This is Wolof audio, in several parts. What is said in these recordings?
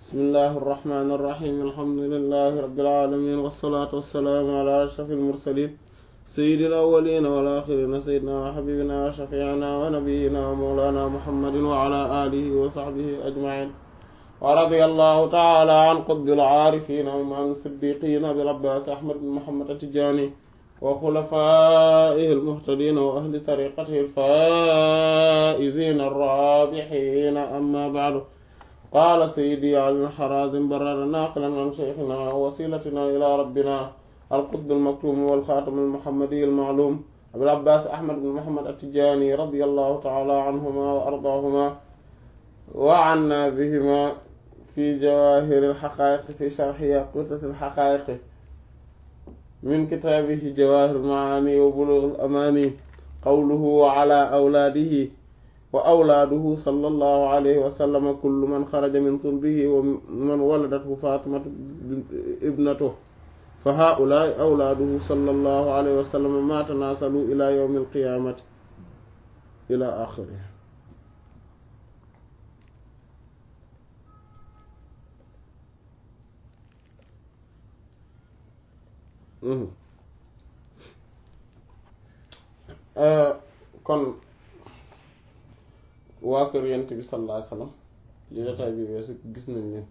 bismillahi irrahmani irrahim alhamdulilahi rabilalamin wasalaatu wassalaamu ala ashrafil mursalin sayyidil awwalina wal axirina sayyidina wa xabibina wa shafiina wa nabiyina wa mawlana muhammadin wa ala alihi wa saxbihi ajmain wa radia allahu taala an qutbil aarifina wa imaam siddiqina abil abbaas ahmad bin muhammad atijani wa xulafaihi almuhtadina wa ahli tariqatihi alfaizina arrabixina amma baadu qaala sayyidi ali alxarazim barada naaqilan an sheykhina wa wasilatina ila rabbina القطب المكتوم والخاتم المحمدي المعلوم أبي العباس أحمد بن محمد التجاني رضي الله تعالى عنهما وأرضاهما وعنا بهما في جواهر الحقائق في شرح ياقوتة الحقائق من كتابه جواهر المعاني وبلوغ الأماني قوله وعلى أولاده وأولاده صلى الله عليه وسلم كل من خرج من صلبه ومن ولدته فاطمة ابنته فهؤلاء أولاده صلى الله عليه وسلم ما تناسلوا إلى يوم القيامة إلى آخره kon waa kër Yonent bi sallallahu alayhi wa sallam jotaay bi weesu gis nañ leen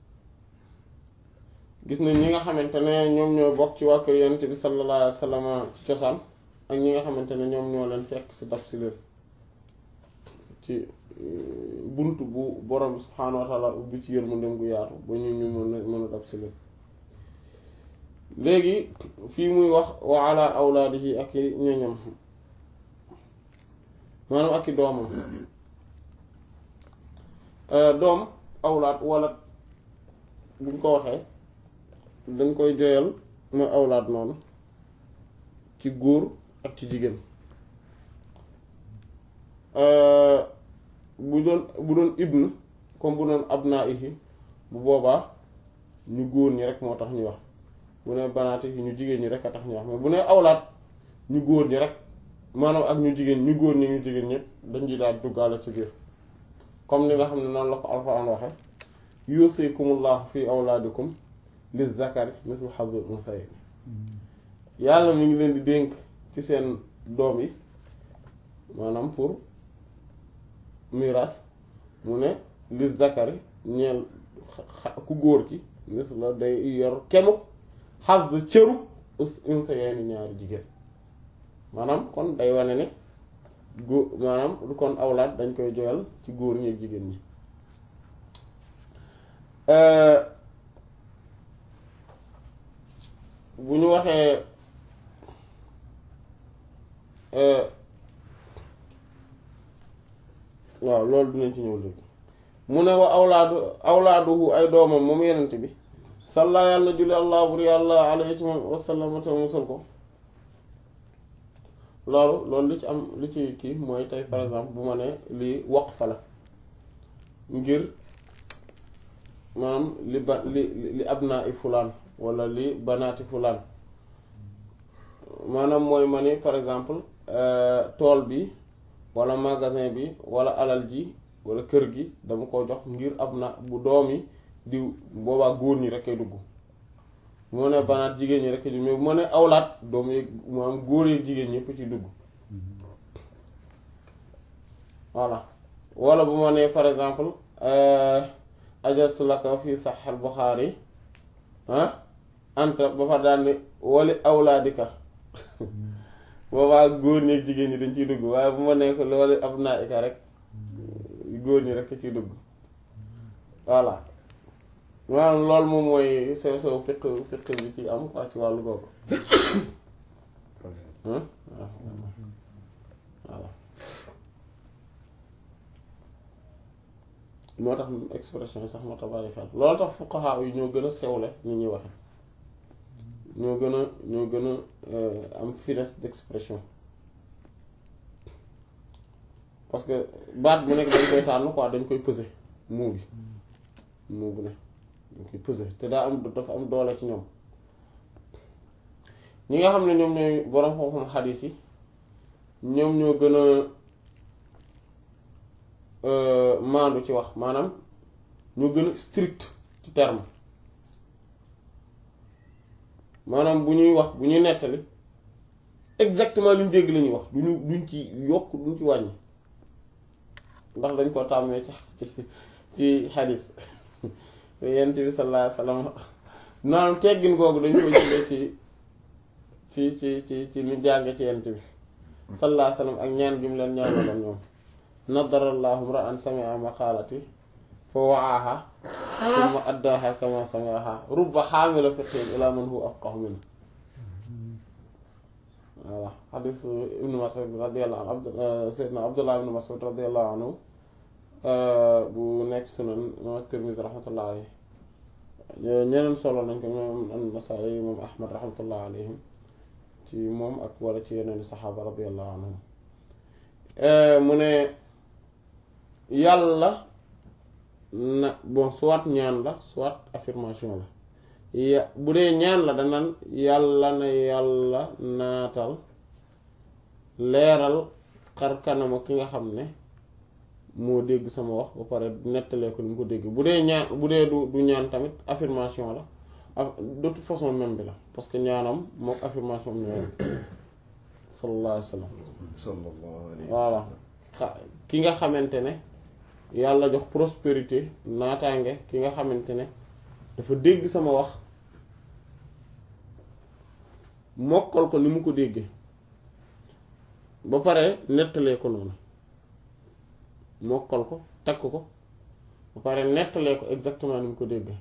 gis nañ ñi nga xamante ne ñoom ñoo bokk ci waa kër yonent bi sallallahu alayhi wa sallam ci cosaan ak ñi nga xamante ne ñoom ñoo leen fekk si daf si leen ci bunt bu borom bi subhaanahu wa taala ubbi ci yërmandem gu yaatu ba ñu ñu mën a mën a daf si leen léegi fii muy wax wa ala awlaadihi ak i ñoñam maanaam ak i doomam doom awlaad wala buñ ko waxee dañ koy joyal mooy awlaad noonu ci góor ak ci jigéen bu doon bu doon ibn comme bu doon abnaihi bu boobaa ñu góor ñi rek moo tax ñu wax bu ne banaatihi ñu jigéen ñi rek a tax ñu wax mais bu ne awlaad ñu góor ñi rek maanaam ak ñu jigéen ñu góor ñi ñu jigéen ñëpp dañ di daal duggaale ci biir comme ni nga xam ne noonu la ko alxuraan waxe yuusikumullahu fi awlaadikum li zakari mislu hazul unsayayn yàlla mi ngi leen di dénk ci seen doom yi maanaam pour miraas mu ne li zakari ñeel ku góor ki misla day yor kemu xas da cëru unsayayn ñaari jigéen maanaam kon day wane ne góor maanaam lu kon awlaat dañ koy joyal ci góor ñi ak jigéen ñi bu ñu waxee waaw loolu dinañ ci ñëw léegi mu ne wa awlaadu awlaaduhu ay doomam moom yenent bi salla yàlla julli allah bur yàlla alayhi wasallam te musal ko loolu loolu li ci am li ci kii mooy tey par exemple bu ma ne lii waqfa la ngir maanaam li ba li li abnaa i fulaan wala li banaati fulaan maanaam mooy ma ni par exemple tool bi wala magasin bi wala alal ji wala kër gi dama ko jox ngir ab na bu doom yi di boobaa góor ñi rek ay dugg bu ma ne banaat jigéen ñi rek ay dugg mais bu ma ne awlaat doom yi maanaam góor yi jigéen ñëpp ci dugg voilà wala bu ma ne par exemple ajastu laka fi sax al Buxaari ah anta ba fa daan ne wali awlaadika boobaa góor ñi ak jigéen ñi dañ ciy dugg waaye bu ma nekk loolu ab naa ika rek góor ñi rek ciy dugg voilà maanaam loolu moom mooy sew sew fiq fiq bi ci am quoi ci wàllu googu voilà moo tax expression yi sax moo tax bàyyi xel loolu tax fuqaha yi ñoo gën a sewle ni ñuy waxe ñoo gën a ñoo gën a am finesse d'expression parce que baat bu nekk dañ koy tànn quoi dañ koy peser mot bi mot bu ne dañ koy peser te daa am dafa am doole ci ñoom ñi nga xam ne ñoom ñooy boroom xam-xam xadiis yi ñoom ñoo gën a maandu ci wax maanaam ñoo gën a strict ci terme maanaam bu ñuy wax bu ñuy nettali exactement li ñu dégg la ñuy wax duñu duñ ci yokk duñ ci wàññi ndax dañ ko tàmmee ci ci ci xadis yent bi sallallahu alayhi wasallam noonu teggin googu dañ koy jëlee ci ci ci ci ci li jànge ci yent bi sallallahu alayhi wasallam ak ñaan gi mu leen ñaanaloon ñoom nadarallahu ra'an sami'a maqalati fa wa'aha thumma addaaha kama sami'aha rubba xaamila fiqhin ila man huwa afqahu minhu voilà xadis ibnu Mas'ud radiyallahu anhu sayyidina Abdullah ibnu Mas'ud radiyallahu anhu bu nekk sunan imam Tirmidhi rahmatullah alayhi ñeneen solo nañ ko moom an-Nasa'i moom Ahmad rahmatullah alayhim ci moom ak wala ci yeneen saxaaba radiyallahu anhum mu ne yàlla na bon soit ñaan la soit affirmation la ya bu dee ñaan la danaan yàlla na yàlla naatal leeral xar kanama ki nga xam ne moo dégg sama wax ba pare nettalee ko ni mu ko dégg bu dee ñaan bu dee du du ñaan tamit affirmation la de toute façon même bi la parce que ñaanam mook affirmation am ñoo sallallahu alayhi wa sallam sallallahu alayhi voilà ki nga xamante ne yàlla jox prospérité naataange ki nga xamante ne dafa dégg sama wax mokkal ko ni mu ko déggee ba pare nettalee ko noonu mokkal ko takk ko ba pare nettalee ko exactement ni mu ko déggee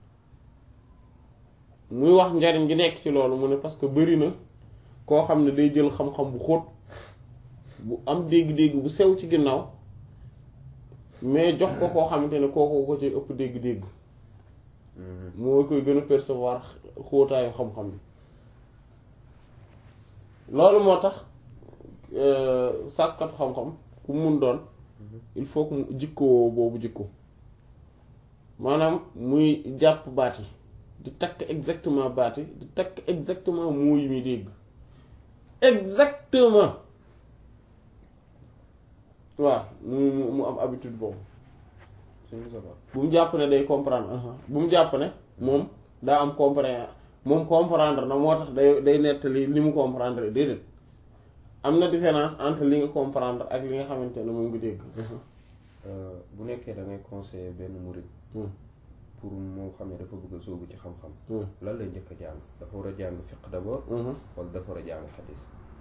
muy wax njariñ gi nekk ci loolu mu ne parce que bari na koo xam ne day jël xam-xam bu xóot bu am dégg-dégg bu sew ci ginnaaw mais jox ko koo xamante ne kooku ko ci ëpp dégg-dégg moo koy gën a percevoir xóotaayu xam-xam bi loolu moo tax sàkkatu xam-xam ku mun doon il faut que mu jikkoo boobu jikko maanaam muy jàpp baat yi di takk exactement baat yi di takk exactement moo yi muy dégg exactement waaw mu mu mu am habitude boobu bu mu jàpp ne day comprendre bu mu jàpp ne moom daa am comprendre moom comprendre na moo tax day day nettali li mu comprendre déedéet am na différence entre li nga comprendre ak li nga xamante ne moom nga dégg bu nekkee da ngay conseiller benn murid pour moo xam ne dafa bëgg a sóobu ci xam-xam lan lay njëkk a jàng dafa war a jàng fiqh d'abord wala dafa war a jàng xadis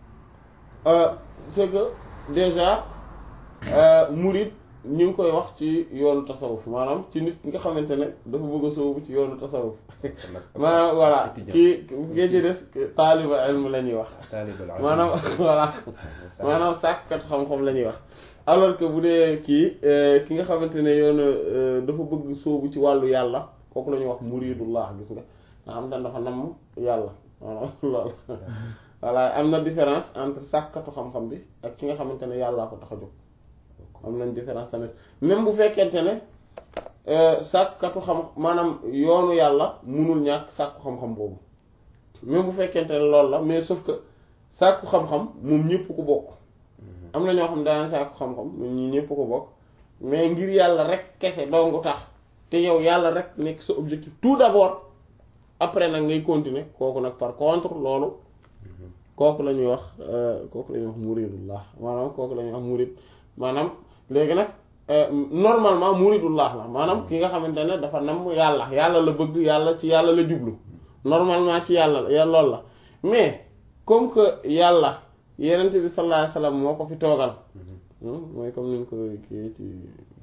c'est que déjà murid ñu ngi koy wax ci yoonu tasawuf maanaam ci nit nga xamante ne dafa bëgg a sóobu ci yoonu tasawuf maanaam voilà kii ngeen ci des taaliba ilm la ñuy wax maanaam voilà maanaam sàkkat xam-xam la ñuy wax alors que bu dee kii ki nga xamante ne yoonu dafa bëgg sóobu ci wàllu yàlla kooku la ñuy wax muridullah gis nga nga xam ne dafa namm yàlla maanaam loolu voilà am na différence entre sàkkatu xam-xam bi ak ki nga xamante ne yàllaa ko tax a jóg am nañ différence tamit même bu fekkente ne sàkkatu xam maanaam yoonu yàlla munul ñàkk sàkku xam-xam boobu même bu fekkente ne loolu la mais sauf que sàkku xam-xam moom ñëpp ko bokk am na ñoo xam daan sàkku xam-xam ñi ñëpp ko bokk mais ngir yàlla rek kese dongu tax te yow yàlla rek nekk sa objectif tout d'abord après nag ngay continuer kooku nag par contre loolu kooku la ñuy wax kooku la ñuy wax muridullah maanaam kooku la ñuy wax murid maanaam léegi nag normalement muridullah la maanaam ki nga xamante ne dafa nam yàlla yàlla la bëgg yàlla ci yàlla la jublu normalement ci yàlla ya loolu la mais comme que yàlla yenent bi sallallahu alayhi wasallam moo ko fi toogal mooy comme niñ ko kii ci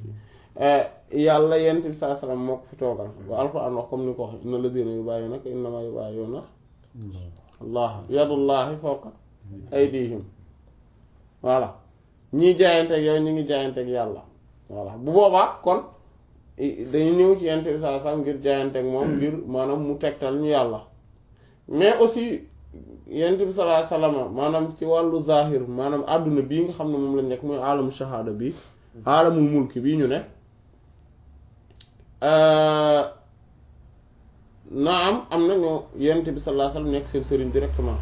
yàlla yenent bi sallallahu alayhi wasallam moo ko fi toogal wa alquran wax comme ni ko wax inna ladina yubayyunaka innama yubayyuna allah yadullahi fawqa aydihim voilà ñii jaayanteeg yow ñu ngi jaayanteeg yàlla voilà bu boobaa kon dañu ñëw ci yent bi saa sam ngir jaayanteeg moom ngir maanaam mu tegtal ñu yàlla mais aussi yent bi sallallahu alayhi wasallam maanaam ci wàllu zahir maanaam àdduna bii nga xam ne moom lañ nekk mooy alamu shahada bi alamul mulki bii ñu ne naam am na ñoo yent bi sallallahu alayhi wasallam nekk seen sëriñ directement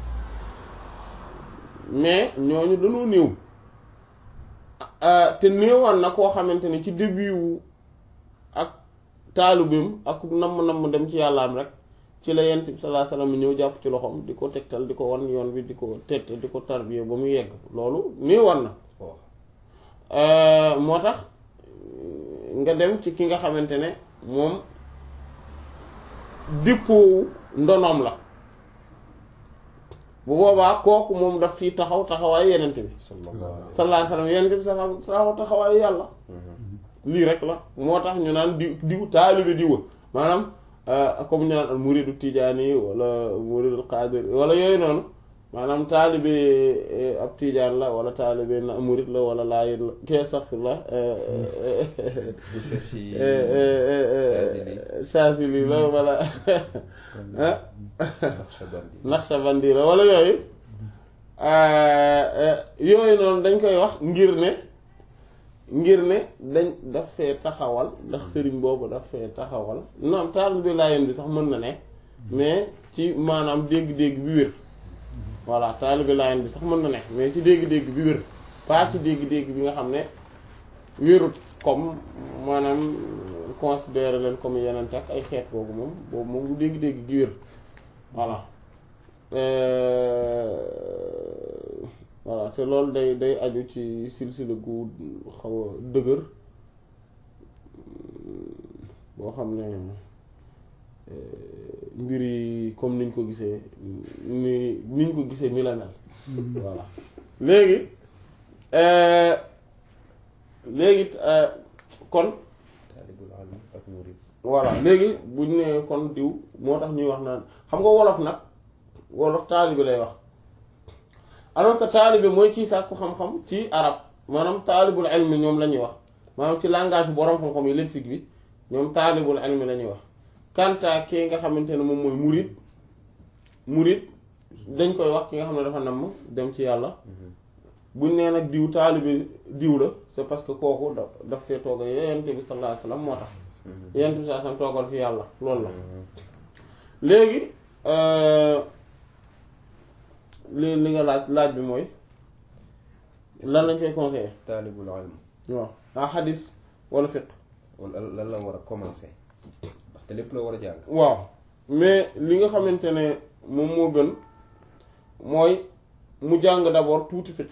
mais ñooñu dañoo néew te néewaan na koo xamante ne ci début wu ak taalibeem ak namm-namm dem ci yàllaam rek ci la yent bi sallallahu alayhi wasallam ñëw jàpp ci loxoom di ko tegtal di ko wan yoon bi di ko tette di ko tarbiya ba mu yegg loolu nii war na moo tax nga dem ci ki nga xamante ne moom dippoowu ndonoom la bu boobaa kooku moom daf fii taxaw taxawaayu yenente bi sallallahu alayhi wasallam yenente bi sallallahu taxaw taxawaayu yàlla lii rek la moo tax ñu naan di diw taalibe diwa maanaam comme ñu naan al muridu tijaani wala muridu qaadir wala yooyu noonu maanaam taalibe ab tijaan la wala taalibe na murid la wala laayit la kee sax la Shaazili la wala Naqshbandi la wala yooyu yooyu noonu dañ koy wax ngir ne ngir ne dañ daf fee taxawal ndax sëriñ boobu daf fee taxawal non taalibe laayeen bi sax mën na ne mais ci maanaam dégg-dégg bi wér voilà taalibe laayeen bi sax mën na ne mais ci dégg-dégg bi wér pas ci dégg-dégg bi nga xam ne wérut comme maanaam considérer leen comme yeneen ak ay xeet boobu moom boobu moom lu dégg-dégg gi wér voilà voilà te loolu day day aju ci silsila gu xaw a dëgër boo xam ne mbir yi comme niñ ko gisee ni niñ ko gisee mi la mel voilà léegi léegi kon voilà léegi buñ ne kon diw moo tax ñuy wax naan xam nga wolof nag wolof taalibe lay wax alors que taalibe mooy kii sàkku xam-xam ci arab maanaam taalibul ilmi ñoom la ñuy wax maanaam ci langage boroom xam-xam yi lexique bi ñoom taalibul ilmi la ñuy wax kanta kii nga xamante ne moom mooy murid murid dañ koy wax ki nga xam ne dafa namm dem ci yàlla buñ nee nag diw taalibe diw la c'est parce que kooku da daf fee toogal yonent bi sallallahu alayhi wasallam moo tax yonent bi sallallahu alayhi wasallam toogal fi yàlla loolu la léegi li li nga laaj laaj bi mooy lan lañ koy conseiller taalibul ilm waaw ah xadis wala fiqh wala lan la war a commencer ndaxte lépp la war a jàng waaw mais li nga xamante ne moom moo gën mooy mu jàng d'abord tuuti fiqh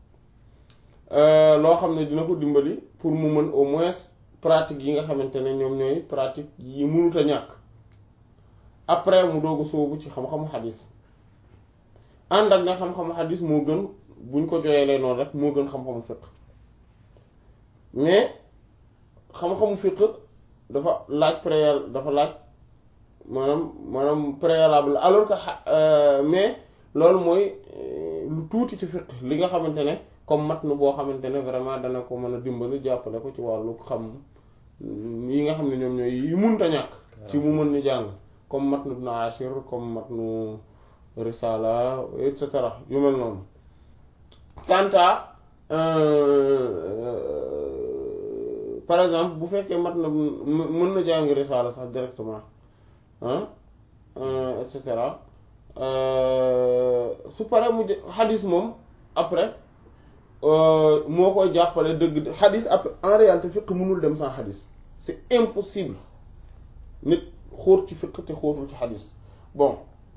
loo xam ne dina ko dimbali pour mu mën au moins pratique yi nga xamante ne ñoom ñooy pratique yi mënut a ñàkk après mu doog a sóobu ci xam-xamu xadis ànd ak ne xam-xamu xadis moo gën buñ ko jooyalee noonu rek moo gën xam-xamu fiqh mais xam-xamu fiqh dafa laaj préal dafa laaj maanaam maanaam préalable alors que mais loolu mooy lu tuuti ci fiqh li nga xamante ne comme mat nu boo xamante ne vraiment dana ko mën a dimbali jàppale ko ci wàllu xam yi nga xam ne ñoom ñooy yi munta ñàkk ci mu mën ni jàng comme mat nu ibn Ashir comme mat nu risala et cetera yu mel noonu kanta par exemple bu fekkee mat na mën na jàng risala sax directement ah et cetera su paree mu xadis moom après moo koy jàppale dëgg xadis après en réalité fiq mënul dem sans xadis c'est impossible nit xóot ci fiq te xóotul ci xadis bon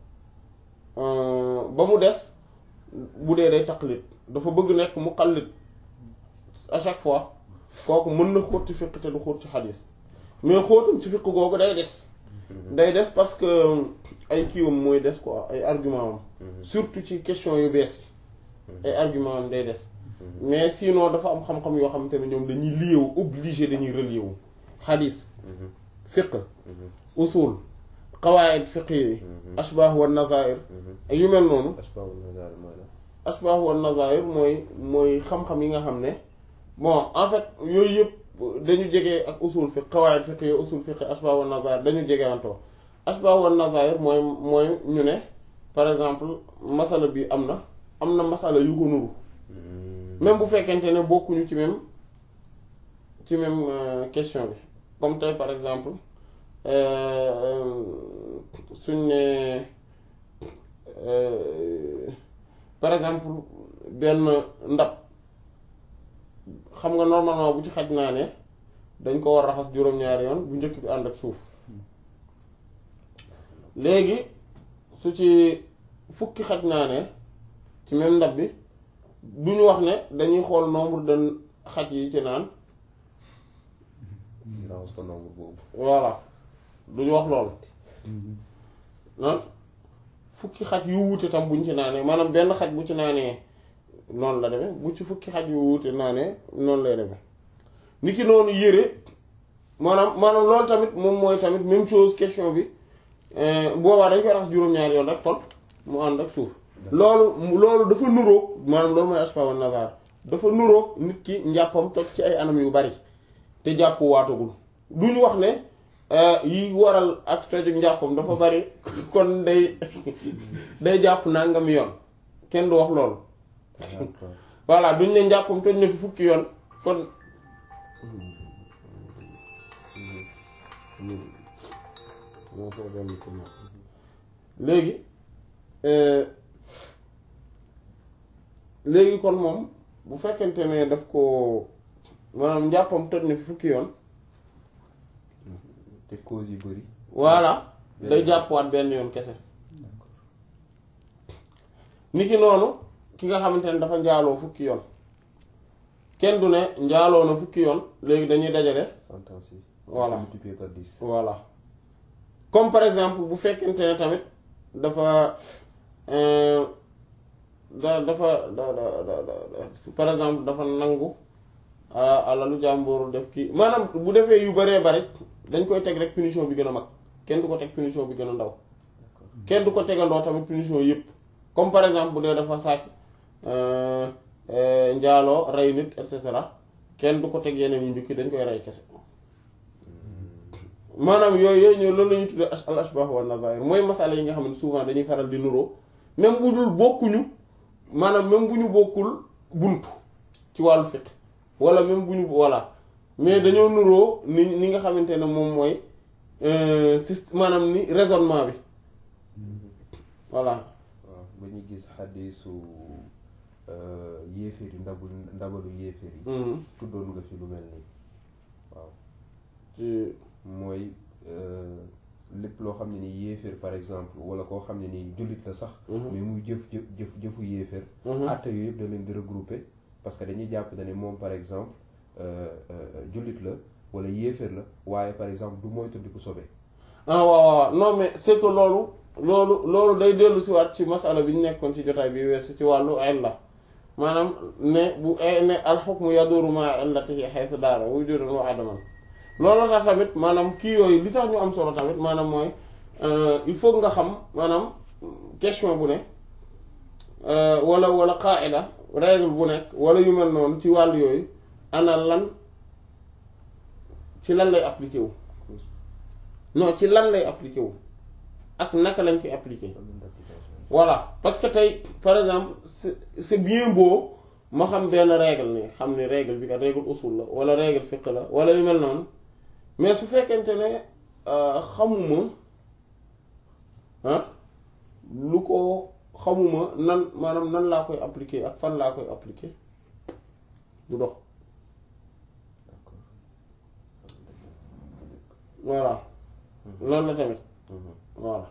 ba mu des bu dee day taqlid dafa bëgg nekk muqallid à chaque fois kooku mën na xóot ci fiq te du xóot ci xadis mais xóotum ci fiq googu day des day des parce que ay kiiwam mooy des quoi ay argument am surtout ci question yu bees yi ay argument am day des mais sinon dafa am xam-xam yoo xamante ne ñoom dañuy lié wu obligé dañuy relié wu xadis fiq usul qawaid fiq yi ashbah wa nazair yu mel noonu ashbah wa nazair mooy mooy xam-xam yi nga xam ne bon en fait yooyu yëpp dañu jege ak usul fiq qawaid fiq yi usul fiq ashbah wa nazair dañu jege antoo ashbah wa nazair mooy mooy ñu ne par exemple masala bi am na am na masala yu ko nuru même bu fekkente ne bokkuñu ci même ci même question bi comme tey par exemple suñ ne par exemple benn ndab xam nga normalement bu ci xaj naa ne dañ ko war raxas juróom-ñaari yoon bu njëkk bi ànd ak suuf léegi su ci fukki xaj naanee ci même ndab bi du ñu wax ne dañuy xool nombre de xaj yi ci naan ñu raxas ko nombre boobu voilà du ñu wax loolu ah fukki xaj yu wuute tam buñ ci naanee maanaam benn xaj bu ci naanee noonu la demee bu ci fukki xaj yu wuute naanee noonu lay demee ni ki noonu yére maanaam maanaam loolu tamit moom mooy tamit même chose question bi boobaa dañ koy raxas juróom-ñaari yoon rek kon mu ànd ak suuf loolu loolu dafa nuroog maanaam loolu mooy ashfa wa nazar dafa nuroog nit ki njàppam toj ci ay anam yu bari te jàpp waatagul duñu wax ne yi waral ak toju njàppam dafa bari kon day day jàpp nangam yoon kenn du wax loolu d'accord voilà duñ ne njàppam toj na fi fukki yoon kon léegi léegi kon moom bu fekkente ne daf ko maanaam njàppam toj na fi fukki yoon te cause yu bëri voilà day jàppwaat benn yoon kese ni ki noonu ki nga xamante ne dafa njaaloo fukki yoon kenn du ne njaaloo na fukki yoon léegi dañuy dajale sentence yi Voilà. multiplié par dix voilà comme par exemple bu fekkente ne tamit dafa euh, da dafa da da da da- par exemple dafa nangu ah, alalu jàmbur def kii maanaam bu defee yu baree bari dañ koy teg rek punition bi gën a mag kenn du ko teg punition bi gën a ndaw kenn du ko tegandoo tamit punition yëpp comme par exemple bu dee dafa sàcc euh, euh, njaaloo rey nit et cetera kenn du ko teg yeneen yu njukki dañ koy rey kese maanaam yooyu yooyu ñoo loolu la ñuy tuddee al ashbah wa nazair mooy masala yi nga xam ne souvent dañuy faral di nuroo même bu dul bokkuñu maanaam même bu ñu bokkul buntu ci wàllu fiqh wala même bu ñu voilà mais dañoo nuroo ni ni nga xamante ne moom mooy système maanaam ni raisonnement bi voilà waaw ba ñu gis xaddisu yéeféer yi ndabul ndabalu yéeféer yi Mhm. tuddoon nga fi lu mel nii waaw ci mooy euh, lépp loo xam ne ni yéeféer par exemple wala koo xam ne ni jullit la sax Mhm. mais muy jëf jëf jëf jëfu yéeféer Mhm. àtte yooyu yëpp da leen di regrouper parce que dañuy jàpp ne moom par exemple euh, euh, jullit la wala yéeféer la waaye par exemple du moytandiku sobe ah waaw waaw non mais c'est que loolu loolu loolu day dellu si waat ci masala bi ñu nekkoon ci jotaay bi weesu ci wàllu illa maanaam ne bu ne alxukmu yaduru ma illatihi haythu daara wujudan wa adaman loolu tax tamit maanaam kii yooyu li tax ñu am solo tamit maanaam mooy il faut nga xam maanaam question bu ne wala wala qaida règle bu nekk wala yu mel noonu ci wàllu yooyu ana lan ci lan lay appliqué wu non ci lan lay appliqué wu ak naka lañ koy appliqué domaine d'application voilà parce que tey par exemple c'est c'est bien beau ma xam benn règle ni xam ni règle bi kat règle usul la wala règle fiqh la wala yu mel noonu mais su fekkente ne euh, xamuma ah lu ko xamuma nan maanaam nan laa koy appliquer ak fan laa koy appliquer du dox d'accord voilà loolu la tamit Mhm. voilà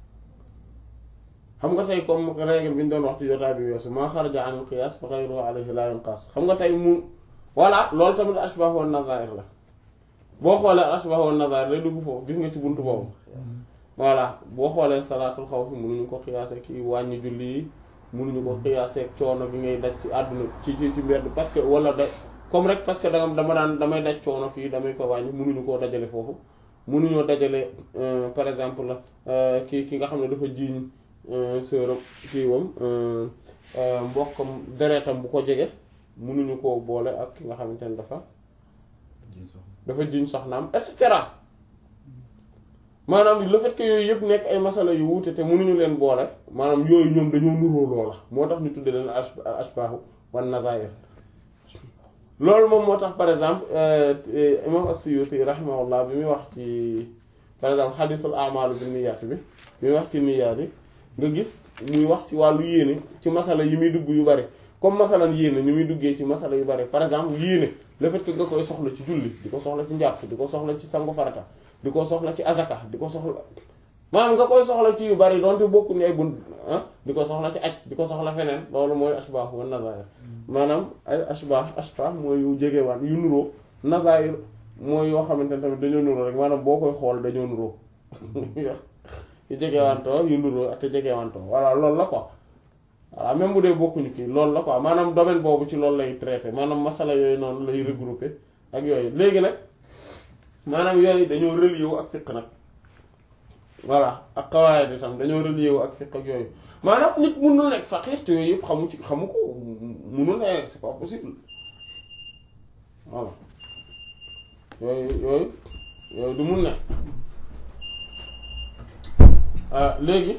xam nga tey comme règle bi ñu doon wax ci jotaay bi weesu maa xaraja anil qiyaas fa ghayruhu alayhi la yunqas xam nga tey mu voilà loolu tamit ashbah wa nazair la boo xoolee ashbah wa nazair lay dugg foofu gis nga ci buntu boobu voilà boo xoolee salaatul xawf mënuñu ko xiyaasee ki wàññi julli yi mënuñu ko xiyaasee coono gi ngay daj ci àdduna ci ci ci mbedd parce que wala da comme rek parce que danga dama daan damay daj coono fii damay ko wàññi mënuñu koo dajale foofu mënuñoo dajale euh, par exemple euh, ki ki nga xam ne dafa jiiñ sërëb kii wam mbokkam deretam bu ko jege mënuñu koo boole ak ki nga xamante ne dafa dafa jiiñ soxnaam et cetera maanaam le fait que yooyu yëpp nekk ay masala yu wuute te mënuñu leen boole maanaam yooyu ñoom dañoo nuroo loola moo tax ñu tudde leen ash ashbaahu wan nazair loolu moom moo tax par exemple imam as-Suyuti rahimahullah bi muy wax ci par exemple xadisul amalu bi niyyat bi bi muy wax ci niyyat yi nga gis muy wax ci wàllu yéene ci masala yi muy dugg yu bari comme masalan yéene ni muy duggee ci masala yu bari par exemple yéene le fait que nga koy soxla ci julli di ko soxla ci njàpp di ko soxla ci sangu farata di ko soxla ci azaka di ko soxla maanaam nga koy soxla ci yu bari donte bokku ni ay bun ah di ko soxla ci aj di ko soxla feneen loolu mooy ashbah wa nazair maanaam ay ashbah ashbah mooy yu jegewaan yu nuroo nazair mooy yoo xamante ne tamit dañoo nuroo rek maanaam boo koy xool dañoo nuroo yu jegewantoo yu nuroo te jegewantoo voilà loolu la quoi voilà même bu dee bokkuñu kii loolu la quoi maanaam domaine boobu ci loolu lay traité maanaam masala yooyu noonu lay regroupé ak yooyu léegi nag maanaam yooyu dañoo relié wu ak fiq nag voilà ak qawaid itam dañoo relié wu ak fiq ak yooyu maanaam nit mënul nekk faqih te yooyu yëpp xamu ci xamu ko mënul nekk c'est pas possible voilà yooyu yooyu yooyu du mun ne léegi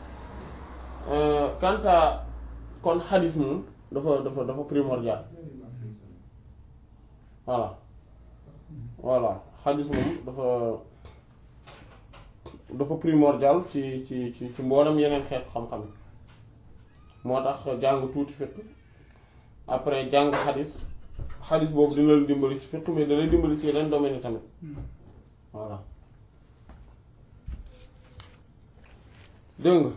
quant à kon xadis moom dafa dafa dafa primordial voilà voilà xadis moom dafa dafa primordial ci ci ci ci mboolem yeneen xeetu xam-xam moo tax jàng tuuti fiqh après jàng xadis xadis boobu dina la dimbali ci fiqh mais dana dimbali ci yeneen domaine yi tamit voilà dégg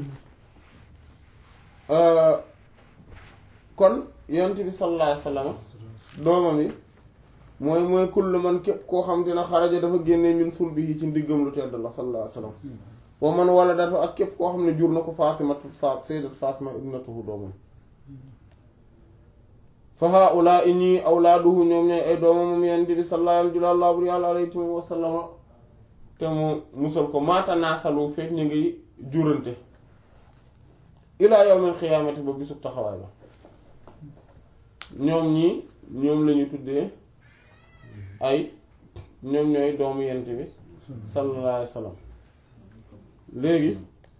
nga kon yonent bi sallallahu alayhi wasallam doomam yi mooy mooy kullu man képp koo xam dina xaraja dafa génne min sulbihi ci ndiggam lu tedd la sallallahu alayhi wasallam wa man wala dafa ak képp koo xam ne jur na ko Faatimatu Faat sayyidat Faatima ibnatuhu doomam fa haa'ulaa'i ñii awlaaduhu ñoom ñooy ay doomam moom yonent bi sallallahu alayhi wa sallam te mu musal ko maata naasalu fekk ñu ngi jurante ilaa yawmil xiyaamati ba bisub taxawaay ba ñoom ñii ñoom lañu tuddee ay ñoom ñooy doomu yent bi sallallahu alayhi wa sallam léegi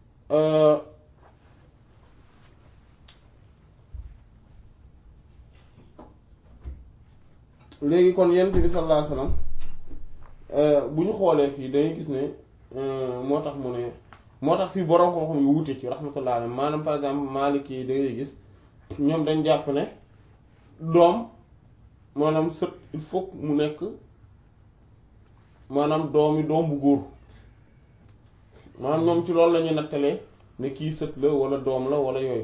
léegi kon yent bi sallallahu alayhi wa sallam bu ñu xoolee fii dañuy gis ne moo tax mu ne moo tax fii borom koo xam yu wute ci rahmatullah alayhi maanaam par exemple Maliki yi da ngay gis ñoom dañ jàpp ne doom maanaam sët il faut mu nekk maanaam doomi doom bu góor maanaam ñoom ci loolu la ñuy nattalee ne kii sët la wala doom la wala yooyu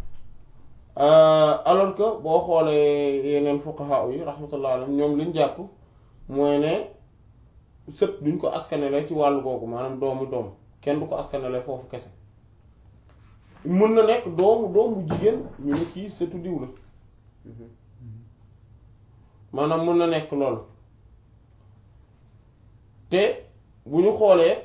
alors que boo xoolee yeneen fuqaha yi rahmatullah alayhi ñoom liñ jàpp mooy ne sët duñ ko askanele ci wàllu googu maanaam doomu doom kenn du ko askanele foofu kese mën na nekk doomu doomu jigéen ñu ne kii sëtu diw la maanaam mën na nekk loolu te bu ñu xoolee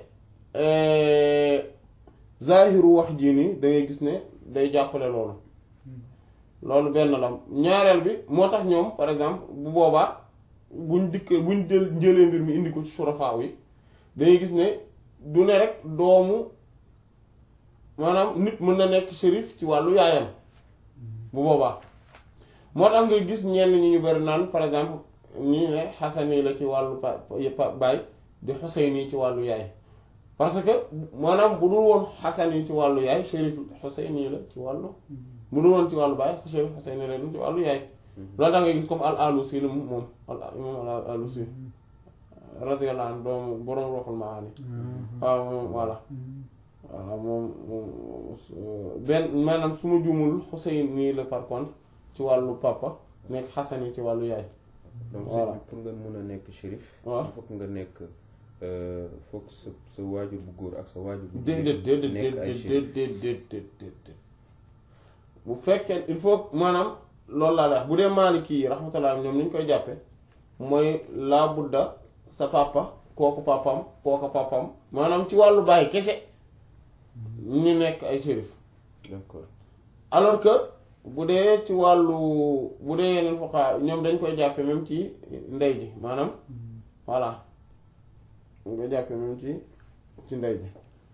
zahiru wax jii nii da ngay gis ne day jàppale loolu loolu benn la ñaareel bi moo tax ñoom par exemple bu boobaa buñ dikk buñ jël njëlee mbir mi indi ko ci surafaaw yi dangay gis ne du ne rek doomu maanaam nit mën na nekk shérif ci wàllu yaayam bu boobaa moo tax nga gis ñenn ñi ñu bari naan par exemple ñu ne xasani la ci wàllu pa baay di xuseyni ci wàllu yaay parce que maanaam bu dul woon xasani ci wàllu yaay shérif xuseyni la ci wàllu bu dul woon ci wàllu baay shérif xuseyni la ci wàllu yaay loolu tax nga gis comme al alusi la moom al imam al alusi radiyallahu anhu doomu boroom roxul maani waaw moom voilà voilà moom moom benn maanaam su ma jumul Xuseyn nii la par contre ci wàllu papa nekk Xasan yi ci wàllu yaay donc Voilà. pour nga mën a nekk shérif waaw il faut que nga nekk foog sa sa waajur bu góor ak sa waajur bu déedéet jigéen déedéet nekk ay déedéet shérif déedéet déedéet déedéet bu fekkee il faut maanaam loolu laa la wax bu dee Maliki yi rahmatullah ñoom ni ñu koy jàppe mooy laa budda sa papa kooku papam kooku papam maanaam ci wàllu baay kese ñu nekk ay shérif d'accord alors que bu dee ci wàllu bu dee yeneen fuqaha ñoom dañ koy jàppe même ci ndey ji maanaam voilà dañ koy jàppe même ci ci ndey ji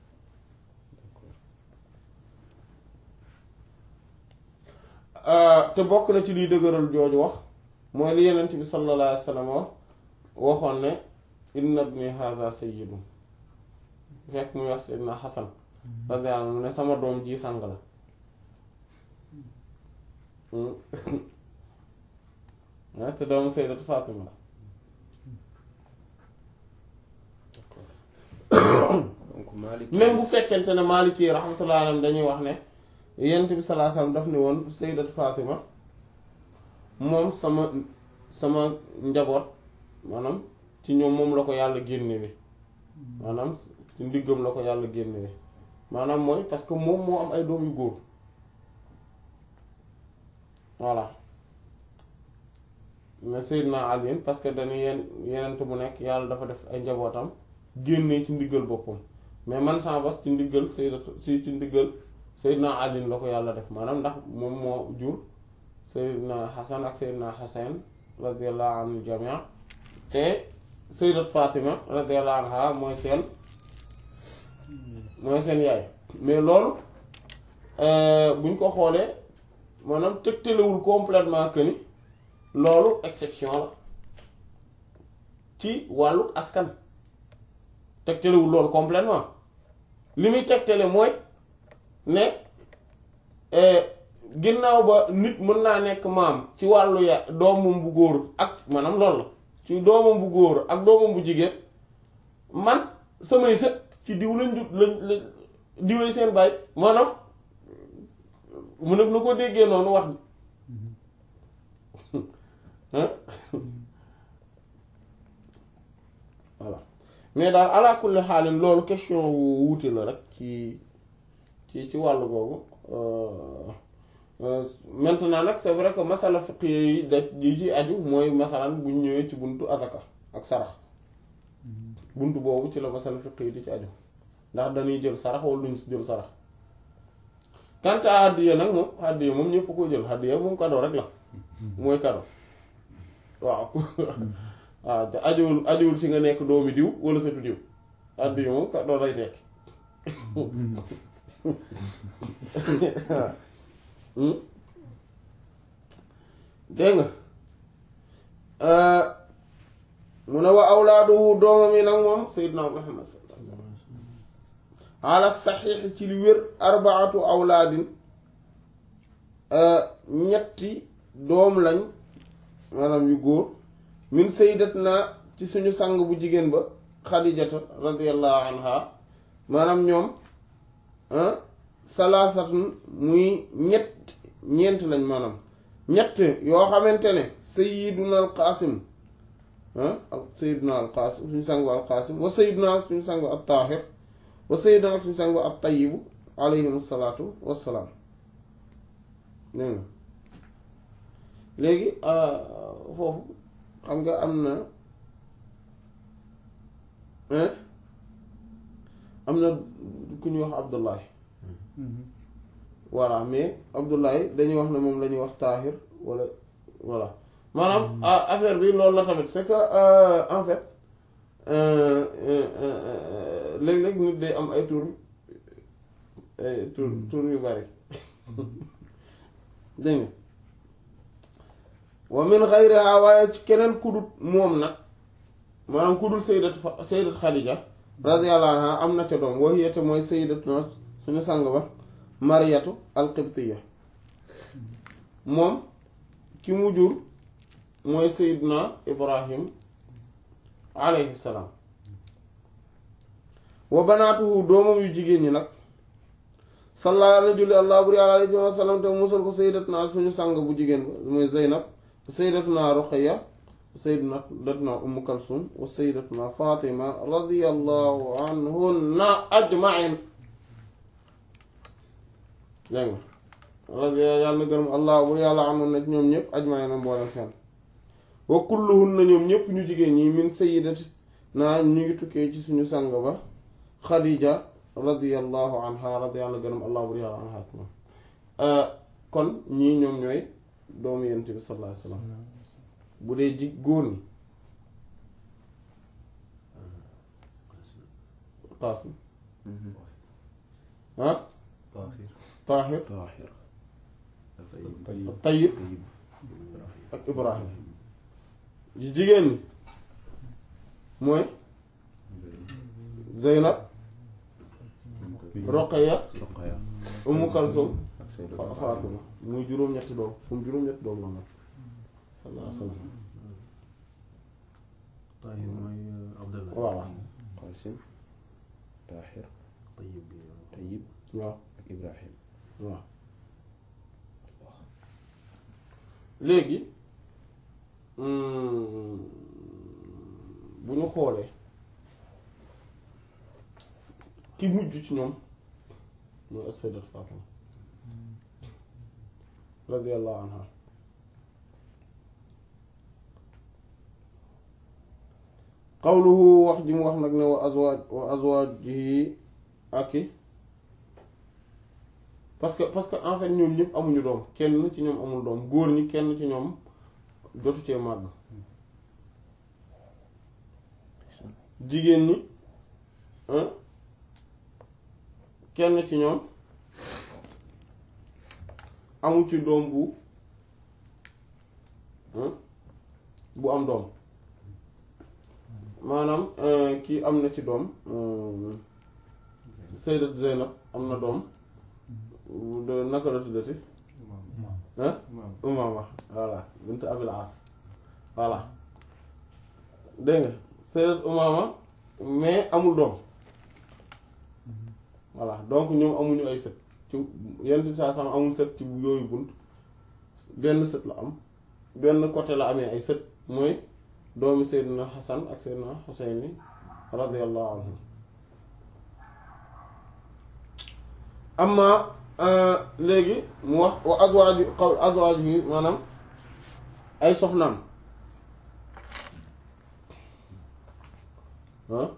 te bokk na ci liy dëgëral jooju wax mooy li yenent bi sallallahu alayhi wa sallam wax waxoon ne inna ibni hadha sayyidu fekk muy wax sayyidina Hasan radiyallahu anhu mu ne sama doom ji sang la ah te doomu Sayyidatu Fatima la donc Malik même bu fekkente ne Maliki yi rahmatullah alayhim dañuy wax ne yent bi sallallahu alayhi wasallam daf ne woon Sayyidatu Fatima moom sama sama njaboot maanaam ci ñoom moom la ko yàlla génnewe maanaam ci ndiggam la ko yàlla génnewe maanaam mooy parce que moom moo am ay doom yu góor voilà mais Seydina Ali parce que dañu yenn yenent bu nekk yàlla dafa def ay njabootam génnee ci ndiggal boppam mais man sama bos ci ndiggal Sayyidatu si ci ndiggal Seydina Ali la ko yàlla def maanaam ndax moom moo jur Seydina Hasan ak Seydina Hasan radiyallahu anhu jamia te Sayyidat Fatima radiyallahu anha mooy seen mooy seen yaay mais loolu buñ ko xoolee maanaam tëgtalewul complètement que ni loolu exception la ci wàllu askan tegtalewul loolu complètement li muy tegtale mooy ne ginnaaw ba nit mën naa nekk maam ci wàllu ya doomam bu góor ak maanaam loolu la ci doomam bu góor ak doomam bu jigéen man samay sët ci diw lañ jut lañ lañ diwee seen baay maanaam mu def na ko déggee noonu wax bi voilà mais daal ala kulli xaalin loolu question wu wuute la rek ci ci ci wàllu googu maintenant nag c'est vrai que masala fiq yi da yi ci aju mooy masalan bu ñu ñëwee ci buntu azaka ak sarax buntu boobu ci la masala fiq yi di ci aju ndax dañuy jël sarax wala duñ jël sarax quant à hadiya nag moom hadiya moom ñëpp ko jël hadiya moom cadeau rek la mooy cadeau waaw waaw te ajuwul ajuwul ci nga nekk doomi diw wala sëtu diw hadiya moom cadeau lay tekk dégg nga mu ne wa awlaaduhu doomam yi nag moom sayyidna Muhammad sallallahu alayhi wasallam ala saxiix ci li wér arbaatu awlaadin ñetti doom lañ maanaam yu góor min sayyidatna ci suñu sang bu jigéen ba xadijata radiyallahu anha maanaam ñoom salaasatun muy ñett ñeent lañ maanaam ñett yoo xamante ne sayyiduna al qaasim ah sayyiduna al qaasim suñu sangu al qaasim wa sayyiduna suñu sangu al taahir wa sayyiduna suñu sangu al tayyibu alayhim salaatu wassalaam dégg nga léegi foofu xam nga am na am na ku ñuy wax Abdullahi voilà mais Abdullahi dañuy wax ne moom la ñuy wax taahir wala voilà maanaam affaire bi loolu la tamit c'est que en fait léeg-léeg nit day am ay tur ay tur tur yu bari dégg nga wa min xayriha waaye ci keneen kudut moom nag maanaam kudul sayyidat sayyidat Xadija radiyallahu anha am na ca doom wa hiya mooy sayyidatuna suñu sang ba mariyatu alqibtiya moom ki mu jur mooy sayyidna ibrahim alayhi salaam wa banaatuhu doomam yu jigéen ñi nag salla ala julli allah buri alayhi wa sallam te musal ko sayyidatna suñu sang bu jigéen ba mooy zeynab sayyidatna ruqayya sayyidatna umm kalsum wa sayyidatna fatima radiyallahu anhunna ajma'in dégg nga radi yàlla na gërëm allah bu yàlla amoon na ñoom ñëpp ajmaay na mboolem seen wa kulluhun na ñoom ñëpp ñu jigéen ñi min sayyidati naa ñu ngi tukkee ci suñu sang ba xadija radiyallahu anha radi yàlla na gërëm allah bu yàlla anha moom kon ñii ñoom ñooy doomu yent bi sallallahu alayhi wasallam bu dee ji góor ñi qaasim ah taahir taahir tayyib ak ibrahim yu jigéen ñi mooy zeynab roqaya Roqaya umu kalsum ak Sayyidatuna faatuma muy juróom-ñetti doom fu mu juróom-ñetti doom la nag sallallahu alayhi wa sallam Tahir mooy Abdallah. voilà Qasim Tahir Tayyib bi Tayyib waaw ak Ibrahim waaw léegi bu ñu xoolee ki mujj ci ñoom mooy as-sayyidat Fatima radiyallahu anha qawluhu wax ji mu wax nag ne wa azwaaj wa azwaajihi ak i parce que parce que en fait ñoom ñëpp amuñu doom kenn ci ñoom amul doom góor ñi kenn ci ñoom jotu cee màgg jigéen ñi hein kenn ci ñoom amul ci doom bu hein bu am doom maanaam euh, kii am na ci doom euh, Sayyidat Zeynab am na doom de naka la tuddati hein Umaama voilà bint Abil As voilà dégg nga Sayyidat Umaama mais amul doom voilà donc ñoom amuñu ay sët ci yenn bi saa sama amul sët ci yooyu bunt benn sët la am benn côté la amee ay sët mooy doomi Seydina Hasan ak Seydina Huseyni radiyallahu anhu amma léegi mu wax wa azwaaju qaw azwaaju yi maanaam ay soxnaam ah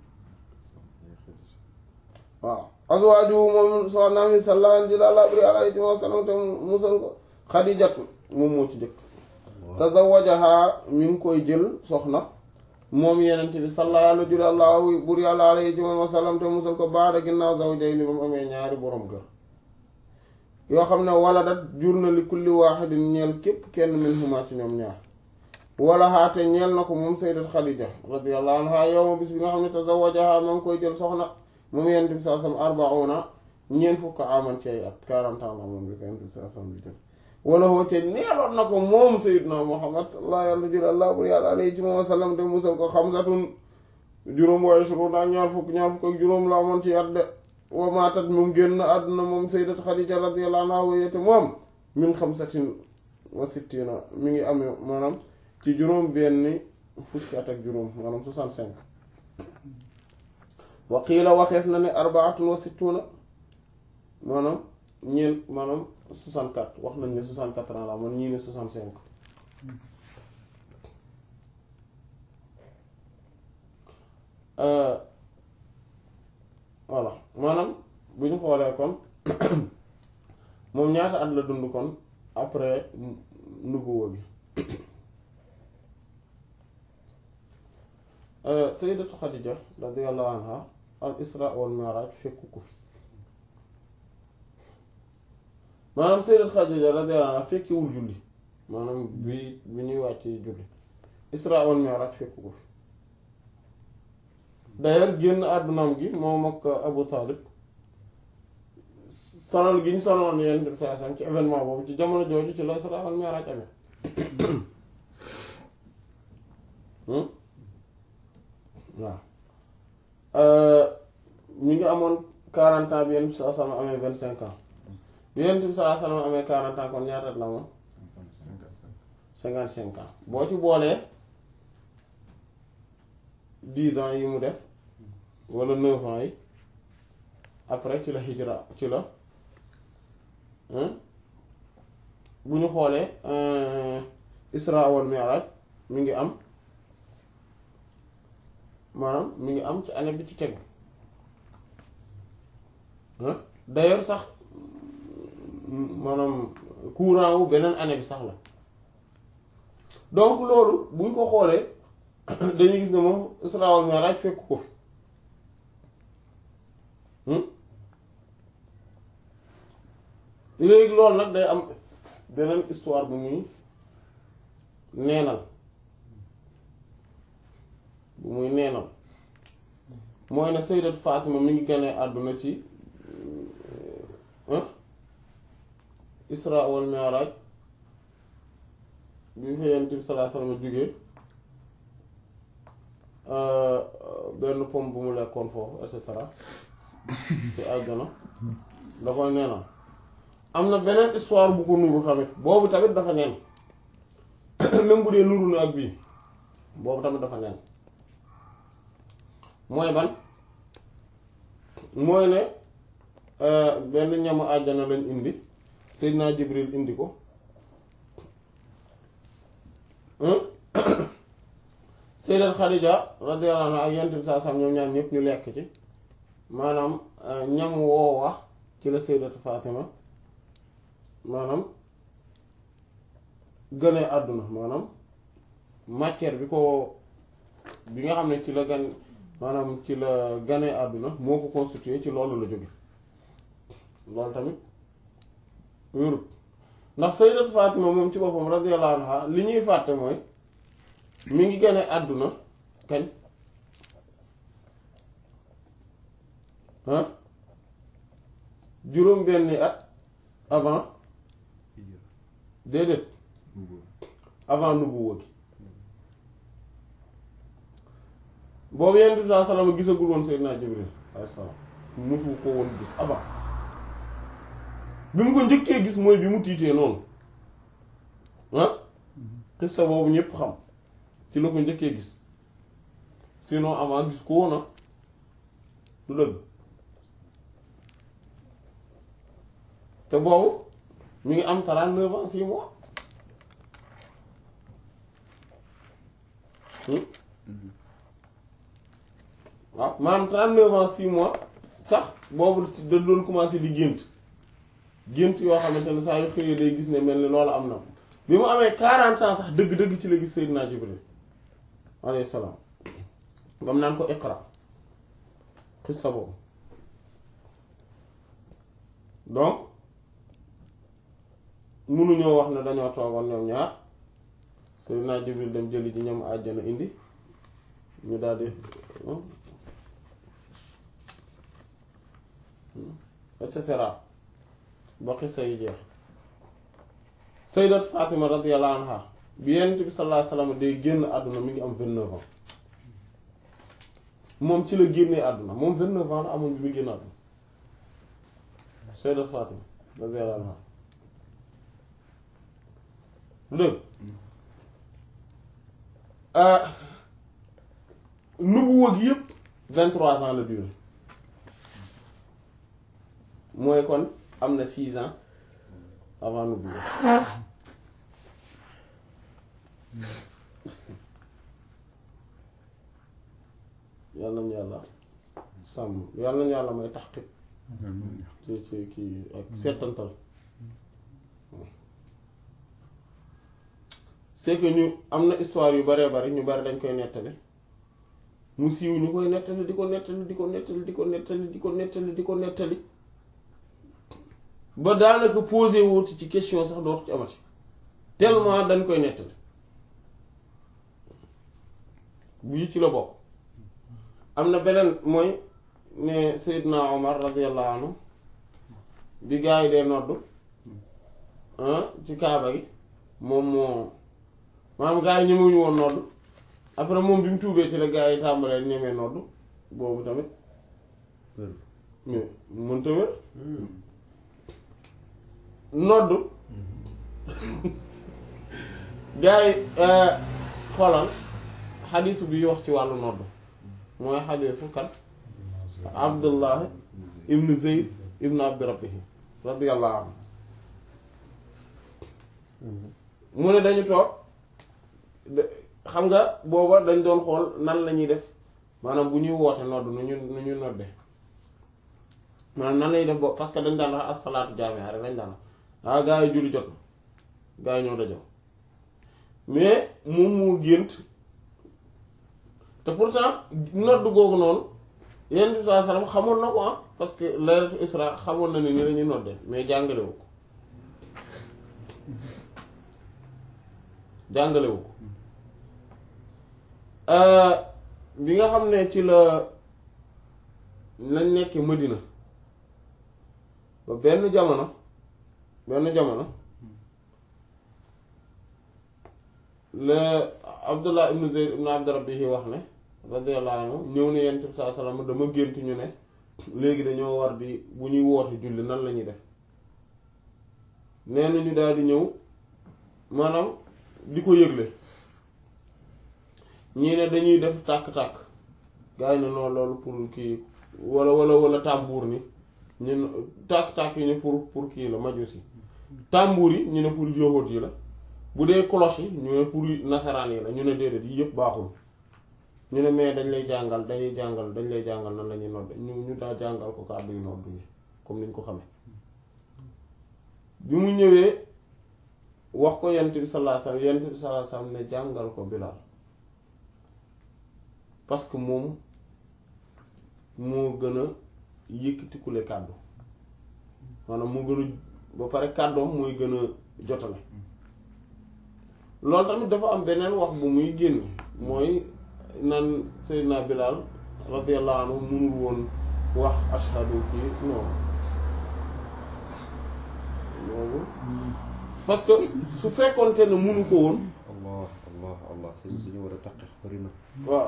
waaw azwaaju moom soxnaam yi sallallahu alayhi wa sallam te musal ko Xadijatu moom moo ci jëkk tazawajaha mi ngi koy jël soxna moom yenente bi sallallahu bur yàlla alayhi wa sallam te musal ko baada ginnaaw zawjay ni ba mu amee ñaari borom kër yoo xam ne wala dat jur na li kulli waaxidin ñeel képp kenn min huma ci ñoom ñaar wala xaate ñeel na ko moom sayyidat Xadija radiyallahu anha yowma bis bi nga xam ne tazawajaha ma ngi koy jël soxna moom yenente bi sallallahu alayhi wasallam arbauna ñeent fukk aman ci ay at quarante ans la moom bi ko yenente bi sallallahu alayhi wasallam di jël wala woote neeloon na ko moom sayyidna Muhammad sallallahu yàlla jël allah bur yàlla alayhi wa sallam te musal ko xamsatun juróom waaye suru ak ñaar fukk ñaar fukk ak juróom la amoon ci at de wa maatat moom génn àdduna moom sayyidat Xadija radiyallahu anha wayete moom min xamsatin wa sittina mi ngi amee maanaam ci juróom benn fukki at ak juróom maanaam soixante-cinq wa qiila waxeef na ne arbaatun wa sittuna maanaam ñeent maanaam 64 wax nañ ne 64 ans la man ñii ne 65 voilà maanaam bu ñu xoolee kon moom ñaata at la dund kon après nubuwa bi sayyidatu Xadija radiyallahu anha al isra wal mi'raj fekku ko fi maanaam sayyidat Xadija radiyallahu anha fekkiwul julli maanaam bi bi ñuy wàcc julli isra wal mi'raj fekku ko fi d'ailleurs génn àddunaam gi moom ak Abu Talib sonal gi ñu sonaloon yenn dem saa sam ci événement boobu ci jamono jooju ci la isra wal mi'raj amee waaw mi ngi amoon quarante ans bi yenn saa sam amee vingt cinq ans bi Yonent bi sallallahu alayhi wa sallam amee quarante ans kon ñaata la moom cinquante cinq ans boo ci boolee dix ans yi mu def wala neuf ans yi après ci la hijra ci la bu ñu xoolee Isra wal Mi'raj mi ngi am maanaam mi ngi am ci année bi ci tegu d'ailleurs sax maanaam courant wu beneen année bi sax la donc loolu bu ñu ko xoolee dañuy gis ne moom Isra wal Mi'raj fekk ko fi léegi loolu nag day am beneen histoire bu muy neenal bu muy neenal mooy ne Sayyidat Fatima mi ngi gane àdduna ci Isra wal Mi'raj bi fa Yonent bi sallallahu alayhi wasallam jógee benn pomme bu mu lekkoon foofu et cetera ci àjjana da koy neenal am na beneen histoire bu ko nuru tamit boobu tamit dafa neen même bu dee nuru na ak bii boobu tamit dafa neen mooy ban mooy ne benn ñamu àjjana lañ indi Seydina Jibril indi ko Sayyidat Khadija radiyallahu anha ak Yonent bi saa sam ñoom ñaar ñëpp ñu lekk ci maanaam ñam woowa ci la Sayyidat Fatima maanaam gënee àdduna maanaam matière bi ko bi nga xam ne ci la gan maanaam ci la ganee àdduna moo ko constitué ci loolu la jóge loolu tamit wérut ndax sayyidat Fatima moom ci boppam radiyallahu anha li ñuy fàtte mooy mi ngi ganee àdduna kañ ah juróom benni at avant déedéet avant nubuwa gi boobu Yonent bi saa salaam gisagul woon Seydina Jibril alayhi salaam musu ko woon gis avant bi mu ko njëkkee gis mooy bi mu tiitee noonu ah xissa boobu ñépp xam ci la ko njëkkee gis sinon avant gis ko woon du dëgg te boobu mi ngi am 39 ans 6 mois waaw maanaam 39 ans 6 mois sax boobu da doon commencé di gént gént yoo xamante ne saa yu xëyee day gis ne mel ni loolu am na bi mu amee 40 ans sax dëgg-dëgg ci la gis Seydina Jibril alayhi salaam bam naan ko iqra xissa boobu donc mënuñoo wax ne dañoo toogoon ñoom ñaar Seydina Jibril dem jëli ji ñoom àjjana indi ñu daal di et cetera ba xissa yi jeex Sayyidat Fatima radiyallahu anha bi Yonent bi sallallahu alayhi wasallam day génn àdduna mi ngi am vingt-neuf ans moom ci la génnee àdduna moom vingt-neuf ans la amoon bi muy génn àdduna Sayyidat Fatima radiyallahu anha dëgg nubuwa gi yëpp vingt-trois ans la durée mooy kon am na six ans avant nubuwa yàlla nañu yàlla sàmm yàlla nañu yàlla may taxqiq ci ci kii ak seetantal c'est que ñu am na histoire yu baree bari ñu bari dañ koy nettali mu siiw ñu koy nettali di ko nettali di ko nettali di ko nettali di ko nettali di ko nettali ba daanaka posé wuuti ci question sax dootu ci amati tellement dañ koy nettali bii ci la bokk am na beneen mooy ne Seydina Omar radiyallahu anhu bi gaa yi dee noddu ci kaaba gi moom moo maanaam gaa yi ñemewuñu woon noddu après moom bi mu tuubee ci la gaa yi tàmbalee ñemee noddu boobu tamit mais mënta wér noddu gaa yi xoolal xadiisu bi wax ci wàllu noddu mooy xadiisu kan Abdullah ibn Zayd ibn Abdi Rabbihi radiyallahu anhu mu ne dañu toog xam nga booba dañ doon xool nan la ñuy def maanaam bu ñuy woote nodd nu ñu nu ñu nodde maanaam nan lañuy def boobu parce que dañ daan wax as-salaatu jaami'a rek lañ daan wax ah gaa yi julli jot na gaa yi ñoo dajoo mais moom moo gént te pourtant nodd googu noonu yenn bi saa salaam xamoon na ko ah parce que laylatu isra xamoon na ni ni lañuy nodde mais jàngalewu ko jàngalewu ko bi nga xam ne ci la lañ nekk Madina ba benn jamono benn jamono la Abdullah ibn Zayd ibn Abd Rabbihi wax ne radiyallahu anhu ñëw ne yonent bi sallallahu alayhi wasallam dama gént ñu ne léegi dañoo war di bu ñuy woote julli nan la ñuy def nee na ñu daal di ñëw maanaam di ko yëgle ñii ne dañuy def tàkk-tàkk gars yi ne non loolu pour kii wala wala wala tàmbuur ni ñu ne tàkk-tàkk yi ne pour pour kii la majusi tàmbuur yi ñu ne pour yahut yi la bu dee cloche yi ñu ne pour nasaraan yi la ñu ne déedéet yi yëpp baaxul ñu ne mais dañ lay jàngal dañuy jàngal dañ lay jàngal nan la ñuy nodd ñu ñu daa jàngal ko kàddu yu nodd yi comme niñ ko xamee bi mu ñëwee wax ko yent bi sallallahu alayhi wasallam yent bi sallallahu alayhi wasallam ne jàngal ko Bilaal parce que moom moo gën a yëkkatikule kàddu maanaam moo gën a ba pare kàddoom mooy gën a jotale loolu tamit dafa am beneen wax bu muy génn mooy naan Seydina Bilaal radiyallahu anhu mënul woon wax ashhadu kii non loolu parce que su fekkoonte ne mënu ko woon allah allah allah sëñ bi ñu war a taqeex bari na waaw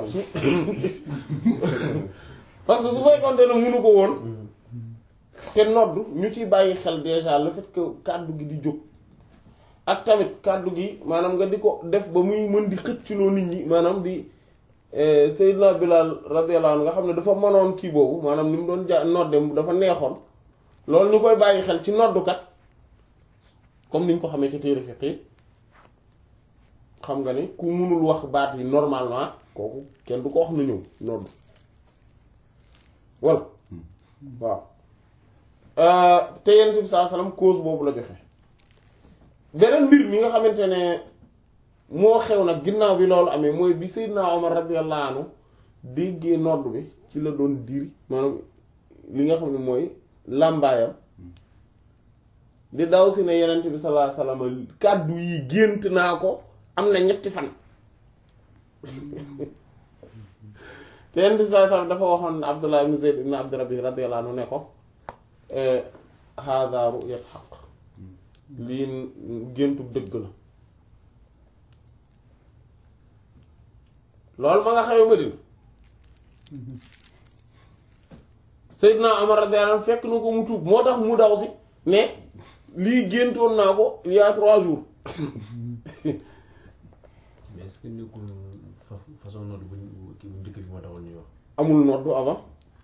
parce que su fekkoonte ne mënu ko woon te nodd ñu ciy bàyyi xel déjà le fait que kàddu gi di jóg ak tamit kàddu gi maanaam nga di ko def ba muy mën di xëcculoo nit ñi maanaam di Seydina Bilal radiyallahu anhu nga xam ne dafa mënoon kii boobu maanaam ni mu doon ja nodde dafa neexoon loolu ñu koy bàyyi xel ci noddukat comme ni ñu ko xamee ci téere fiqh yi xam nga ni ku mënul wax baat yi normalement kooku kenn du ko wax na ñëw nodd walla waaw te yonent bi saa salaam cause boobu la joxe beneen mbir mi nga xamante ne moo xew nag ginnaaw bi loolu amee mooy bi Seydina Omar radiyallahu anhu déggee nodd bi ci la doon diri maanaam li nga xam ne mooy làmbaayam di daw si ne yonent bi sallallahu alayhi wasallam kàddu yi gént naa ko am na ñetti fan te yonent bi sallallahu alayhi wasallam dafa waxoon Abdullah ibn Zayd ibn Abd Rabbi radiyallahu anhu ne ko hada ru'yat haqq lii géntu dëgg la loolu ma nga xew Madina Seydina Omar radiyallahu anhu fekk na ko mu tuub moo tax mu daw si ne lii géntoon naa ko il y a trois jours mais est-ce que nekkul fa façon nodd bu kii bu njëkk bi moo taxoon ñuy wax amul noddu avant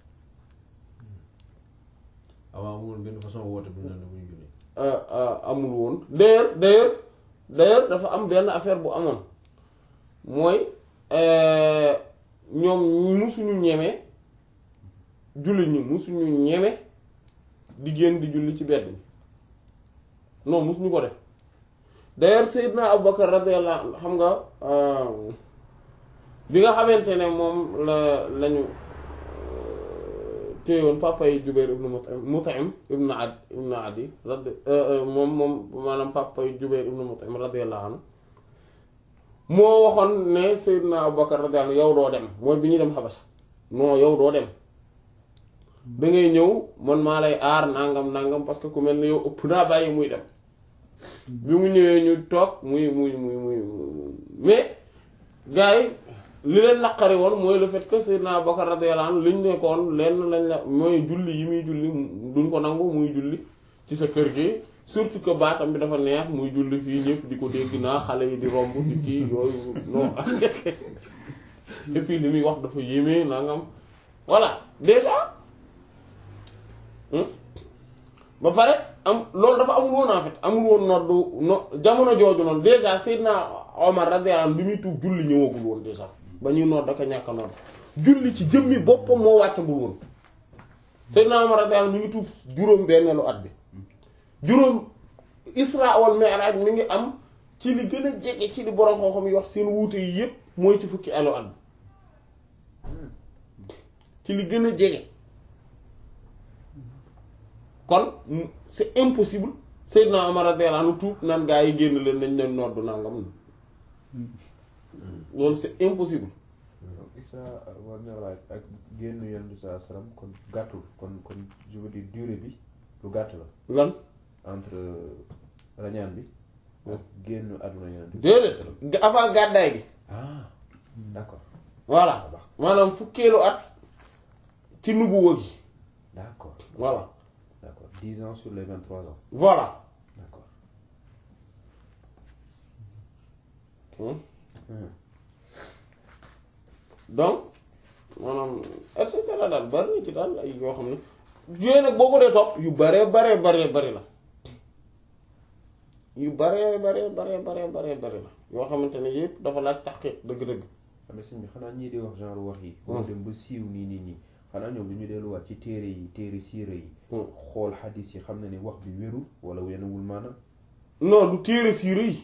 avant amul benn façon woote bu ñu naan bu ñu julli amul woon d'ailleurs d'ailleurs d'ailleurs dafa am benn affaire bu amoon mooy ñoom musuñu ñeme julli ñu musuñu ñeme di génn di julli ci bedd bi non musuñu ko def d'ailleurs Seydina Abubakar radiyallahu anhu xam nga bi nga xamante ne moom la lañu téyoon papa yi Jubayr ibnu Mut'im Mut'im ibnu Ad ibnu Adi radi moom moom maanaam papa yi Jubayr ibnu Mut'im radiyallahu anhu moo waxoon ne Seydina Abubakar radiyallahu anhu yow doo dem mooy bi ñuy dem xabas non yow doo dem da ngay ñëw man maa lay aar nangam nangam parce que ku mel ne yow ëpp naa bàyyi muy dem bi mu ñëwee ñu toog muy muy muy muy mais gars yi li leen naqari woon mooy le fait que Seydina Abubakar radiyallahu anhu liñ nekkoon lenn lañ la mooy julli yi muy julli duñ ko nangu muy julli ci sa kër gi surtout que baatam bi dafa neex muy julli fii ñëpp di ko dégg naa xale yi di romb di kii yooyu non et puis li muy wax dafa yéeme nangam voilà déjà ba pare am loolu dafa amul woon en fait amul woon noddu no jamono jooju noonu déjà Seydina Omar radiyallahu anhu bi muy tuub julli ñëwagul woon déjà ba ñuy nodd daka ñàkk a nodd julli ci jëmmi boppam moo wàccagul woon Seydina Omar radiyallahu anhu mi ngi tuub juróom benneelu at bi juróom Isra wal Mi'raj mi ngi am ci li gën a jege ci li borom xam-xam yi wax seen wuute yi yépp mooy ci fukki elu at bi ci li gën a jege kon c'est impossible Seydina Omar radiyallahu anhu tuub naan gaa yi génn leen nañ leen noddu nangam loolu c'est impossible Isra wal Mi'raj ak génn Yonent bi sallallahu alayhi wasallam kon gàttul kon kon je veux dire durée bi lu gàtt la lan entre rañaan bi ak génn àdduna yonent bi déedéet avant gàddaay gi ah d'accord voilà maanaam fukkeelu at ci nubuwa gi d'accord voilà d'accord dix ans sur les vingt-trois ans voilà d'accord Hmm. Hmm. donc maanaam et cetera daal bari na ci daal ay yoo xam ne yooyu nag boo ko dee topp yu baree baree baree bari la yu baree baree baree baree baree bari la yoo xamante ne yëpp dafa laaj taxqiq dëgg-dëgg xam nga sëñ bi xanaa ñii di wax genre wax yi boo dem ba siiw nii nii nii xanaa ñoom du ñu delluwaat ci téere yi téere siira yi Hmm. xool xadis yi xam na ne wax bi wérul wala wenewul maanaam non du téere siire yi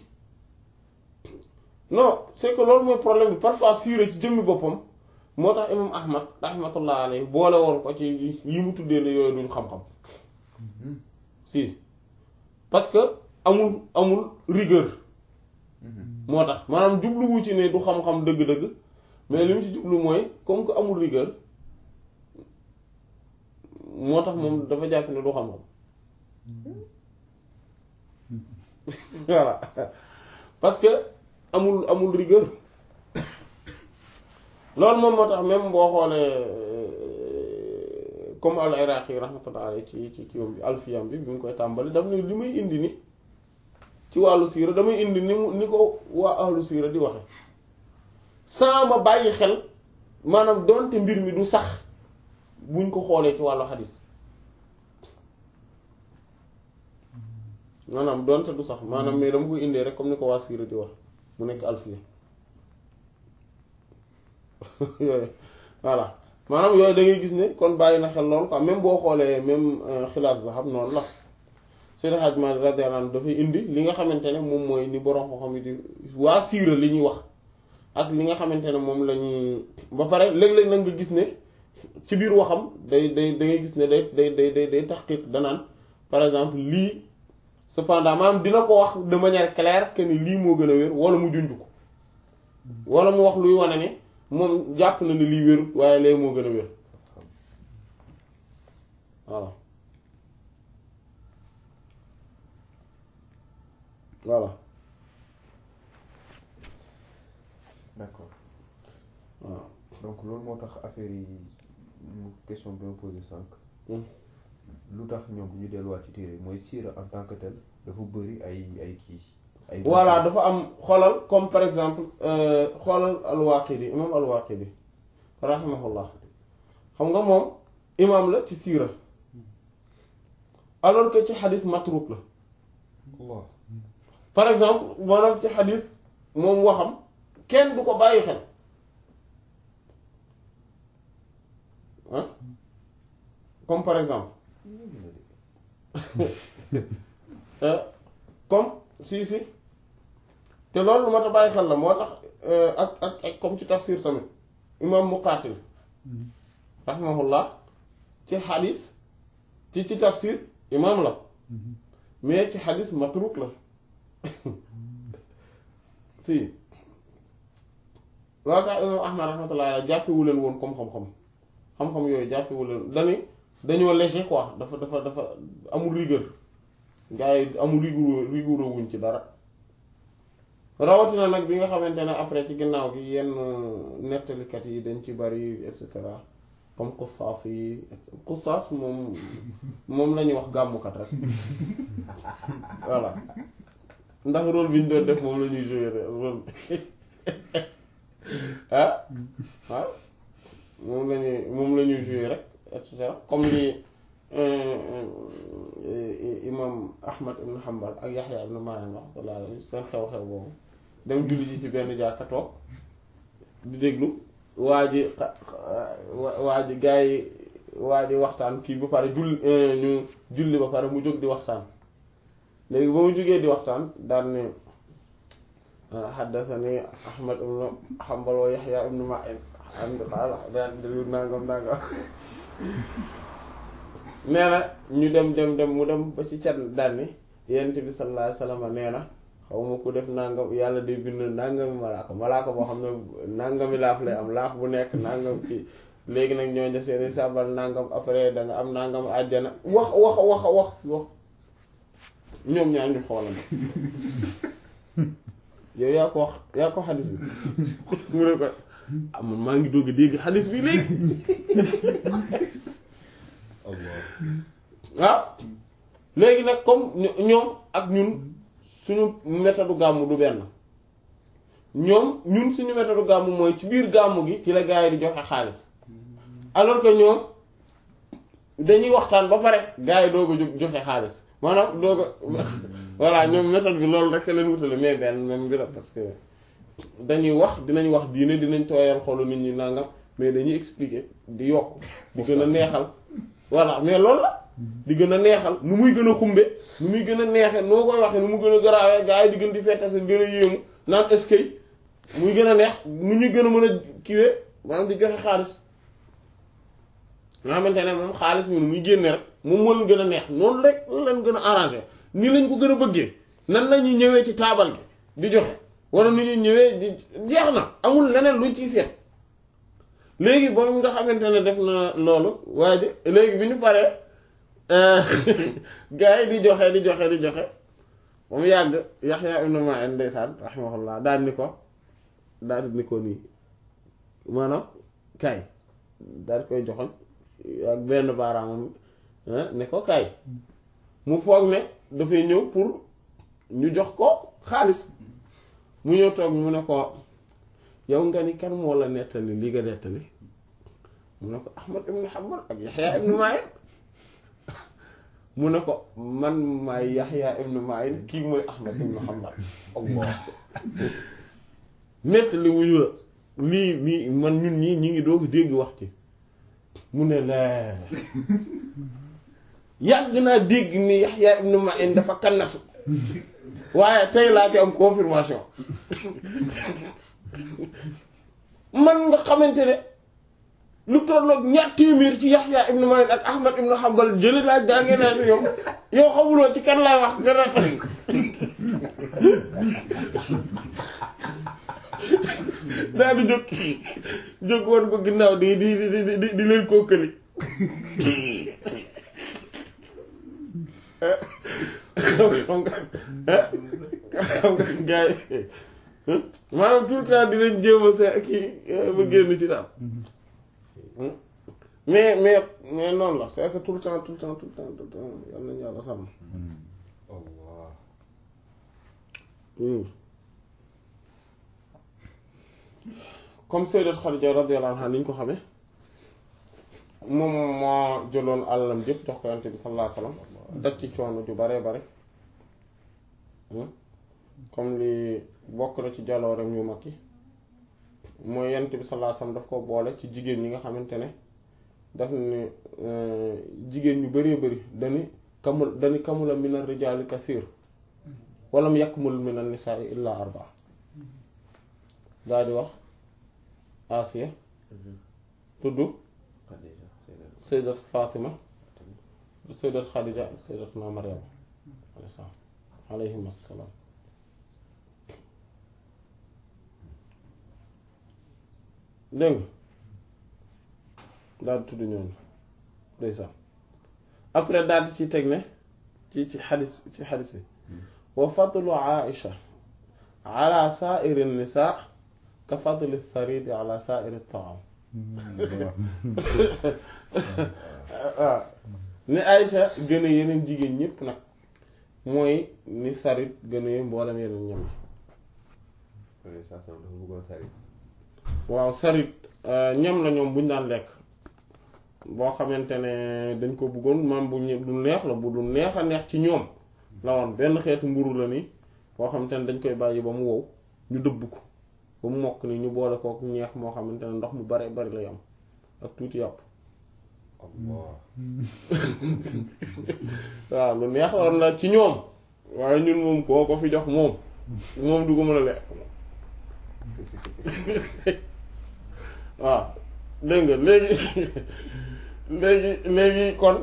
non c'est que loolu mooy problème bi parfois siire ci jëmmi boppam moo tax imam ahmad rahmatullah alayhi boole woon ko ci yi mu tuddee ne yooyu duñ xam-xam si parce que amul amul rigueur moo tax maanaam jubluwu ci ne du xam-xam dëgg-dëgg mais li mu ci jublu mooy comme que amul rigueur moo tax moom dafa jàpp ne du xam-xam voilà parce que amul amul rigueur loolu moom moo tax même boo xoolee euh, comme al iraqi rahmatullah alayhi ci ci ci bi alfiyam bi bi mu koy tàmbali daf ne li may indi ni ci wàllu siira damay indi ni mu ni ko waa ahlu siira di waxe sans ma bàyyi xel maanaam doonte mbir mi du sax buñ ko xoolee ci wàllu xadis maanaam doonte du sax maanaam mais dama koy indee rek comme ni ko waa siira di wax mu nekk alfiya yooyu voilà maanaam yooyu da ngay gis ne kon bàyyi na xel loolu quoi même boo xoolee même xilaas zahab noonu la Seydi Hadj Malick radiyallahu anhu dafay indi li nga xamante ne moom mooy ni borom xam-xam yi di waa siira li ñuy wax ak li nga xamante ne moom la ñuy ba pare léeg-léeg nag nga gis ne ci biir waxam day day da ngay gis ne day day day day day taxqiq danaan par exemple lii cependant maanaam dina ko wax de manière claire que ni lii moo gën a wér wala mu junj ko wala mu wax luy wane ne moom jàpp na ni lii wérut waaye lee moo gën a wér voilà voilà d'accord waaw donc loolu moo tax affaire yi mu question bi ma posé sànq Hmm. lu tax ñoom bu ñu delluwaat ci téere yi mooy siira en tant que tel dafa bëri ay ay kii ay voilà dafa am xoolal comme par exemple euh, xoolal al-Waaqidi imam al-Waaqidi rahimahullah xam nga moom imam la ci siira alors que ci xadis matruk la Allah par exemple maanaam ci xadis moom waxam kenn du ko bàyyi xel ah comme par exemple Euh, comme si si te loolu lu mat a bàyyi xel la moo tax euh, ak ak ak comme ci tafsir tamit imam Muqaatil rahimahullah ci xadis ci ci tafsir imam la mais ci xadis matruk la si loolu tax imam Ahmad rahmatullah alayhi jàppewu leen woon comme xam-xam xam-xam yooyu jàppewu leen dani dañoo léger quoi dafa dafa dafa amul rigueur gars yi amul rigoureux rigoureux wuñ ci dara rawatina nag bi nga xamante ne après ci ginnaaw gi yenn nettalikat yi dañ ci bari et cetera comme xusaas yi xusaas moom moom la ñuy wax gàmmukat rek voilà ndax rôle bi ñu doon def moom la ñuy jouer rôle ah waaw moom la ñuy moom la ñuy jouer rek et cetera comme li imam Ahmad ibn Hanbal ak Yaxya ibn Ma'in rahmatullah alayhi seen xew-xew boobu dem julli ji ci benn jàkka toog di déglu waa ji waa ji gaa yi waa ji waxtaan kii ba pare julli ñu julli ba pare mu jóg di waxtaan léegi ba mu jógee di waxtaan daan ne xaddasani Ahmad ibn Hanbal wa Yaxya ibn Ma'in am xaala daan déglu nangam nangam nee na ñu dem dem dem mu dem ba ci cat daan ni yonent bi sallallahu alayhi wasallam nee na xaw ma ku def nangam yàlla day bind nangami malaaka malaaka boo xam ne nangami laaf lay am laaf bu nekk nangam ci léegi nag ñoo ja seeni sàbbal nangam après da nga am nangam àjjana wax wax wax wax wax ñoom ñaar ñu xoolante yow yaa ko wax yaa ko xadis bi mu ne ko ah man maa ngi doog a dégg xadis bi léegi Allah waaw léegi nag comme ño- ñoom ak ñun suñu méthode gàmmu du benn ñoom ñun suñu méthode gàmmu mooy ci biir gàmmu gi ci la gars yi di joxe xaalis alors que ñoom dañuy waxtaan ba pare gars yi doog a jóg joxe xaalis maanaam doog a voilà ñoom méthode bi loolu rek leen wutale mais benn même bi la parce que dañuy wax dinañ wax diine dinañ tooyal xolu nit ñi nangam mais dañuy expliquer di yokk di gën a neexal voilà mais loolu la di gën a neexal nu muy gën a xumbe nu muy gën a neexe noo koy waxee nu mu gën a garaawee gars yi di gën di fette seen gën a yéemu naan est-ce que muy gën a neex nu ñuy gën a mën a kiwee maanaam di joxe xaalis nga xamante ne moom xaalis mi nu muy génne rek moom moo leen gën a neex noonu rek leen gën a arrangé nii lañ ko gën a bëggee nan la ñuy ñëwee ci taabal gi di joxe wala nu ñuy ñëwee di jeex na amul leneen luñ ciy seet léegi boobu nga xamante ne def na loolu waa ji léegi bi ñu paree gars yi di joxe di joxe di joxe ba mu yàgg Yaxya ibn Ma'in ndeysaan rahimahullah daal ni ko daal di ni ko nii maanaam kaay daal di koy joxoñ ak benn baaraamam ne ko kaay mu foog ne dafay ñëw pour ñu jox ko xaalis mu ñëw toog mu ne ko yow nga ni kan moo la nettali li nga nettali mu ne ko Ahmad ibn Hanbal ak Yaxya ibn Ma'in mu ne ko man maay Yaxya ibn Ma'in kii mooy Ahmad ibn Hanbal Allah nettali wuñu la lii lii man ñun ñii ñi ngi doog dégg wax ci mu ne la yàgg naa dégg ni Yaxya ibn Ma'in dafa kannasu waaye tey laa ci am confirmation man nga xamante ne lu tolloog ñaar téeméer ci Yaxya ibn Ma'in ak Ahmad ibn Hanbal jëli laa jàngee naa yow yow xamuloo ci kan laay wax gën a daal di jóg jóg woon ko ginnaaw di di di di di di leen kookali xam nga xam nga gars yi maanaam tout le temps dinañ jéem a se kii ba génn ci daal mais mais mais noonu la c'est que tout le temps tout le temps tout le temps tout le temps yal nañu yàlla sàmm Allah comme Sayyidat Khadija radiyallahu anha ni ñu ko xamee moom moo jëloon àllam jëpp jox ko yonent bi sallallahu alayhi wasallam daj ci coono ju bare bare comme li bokk na ci jalooreem yu mag yi mooy yonent bi sallallahu alayhi wasallam daf ko boole ci jigéen ñi nga xamante ne daf ne jigéen ñu bëree bëri dani kamul dani kamula minar rijaali kasiir walam yakmul minan nisaa illa arba daal di wax Asiya tudd Khadija Sayyidat sayyidat Fatima sayyidat Khadija ak sayyidatuna Maryam alayhi salaam alayhim assalaam dégg nga daal di tudd ñooñu ndeysaan après daal di ci teg ne ci ci xadis ci xadis bi wa fadlu Aïcha ala sa'iri nisaa ka fadli saridi ala sa'iri taam waaw ni Aïcha gën a yeneen jigéen ñépp nag mooy ni sarit gën a mboolem yeneen ñam yi Alayhi salaam dafa bëggoon sarit waaw sarit ñam la ñoom buñ daan lekk boo xamante ne dañ ko bëggoon maam bu ñe- du neex la bu du neex a neex ci ñoom la woon benn xeetu mburu la ni boo xamante ne dañ koy bàyyi ba mu wow ñu dëbb ko ba mu mokk ni ñu boole kook ñeex moo xamante ne ndox mu bare bari lay am ak tuuti yàpp Allah waaw lu neex la woon la ci ñoom waaye ñun moom koo ko fi jox moom moom du ko mën a lekk waaw dégg nga léegi léegi léegi kon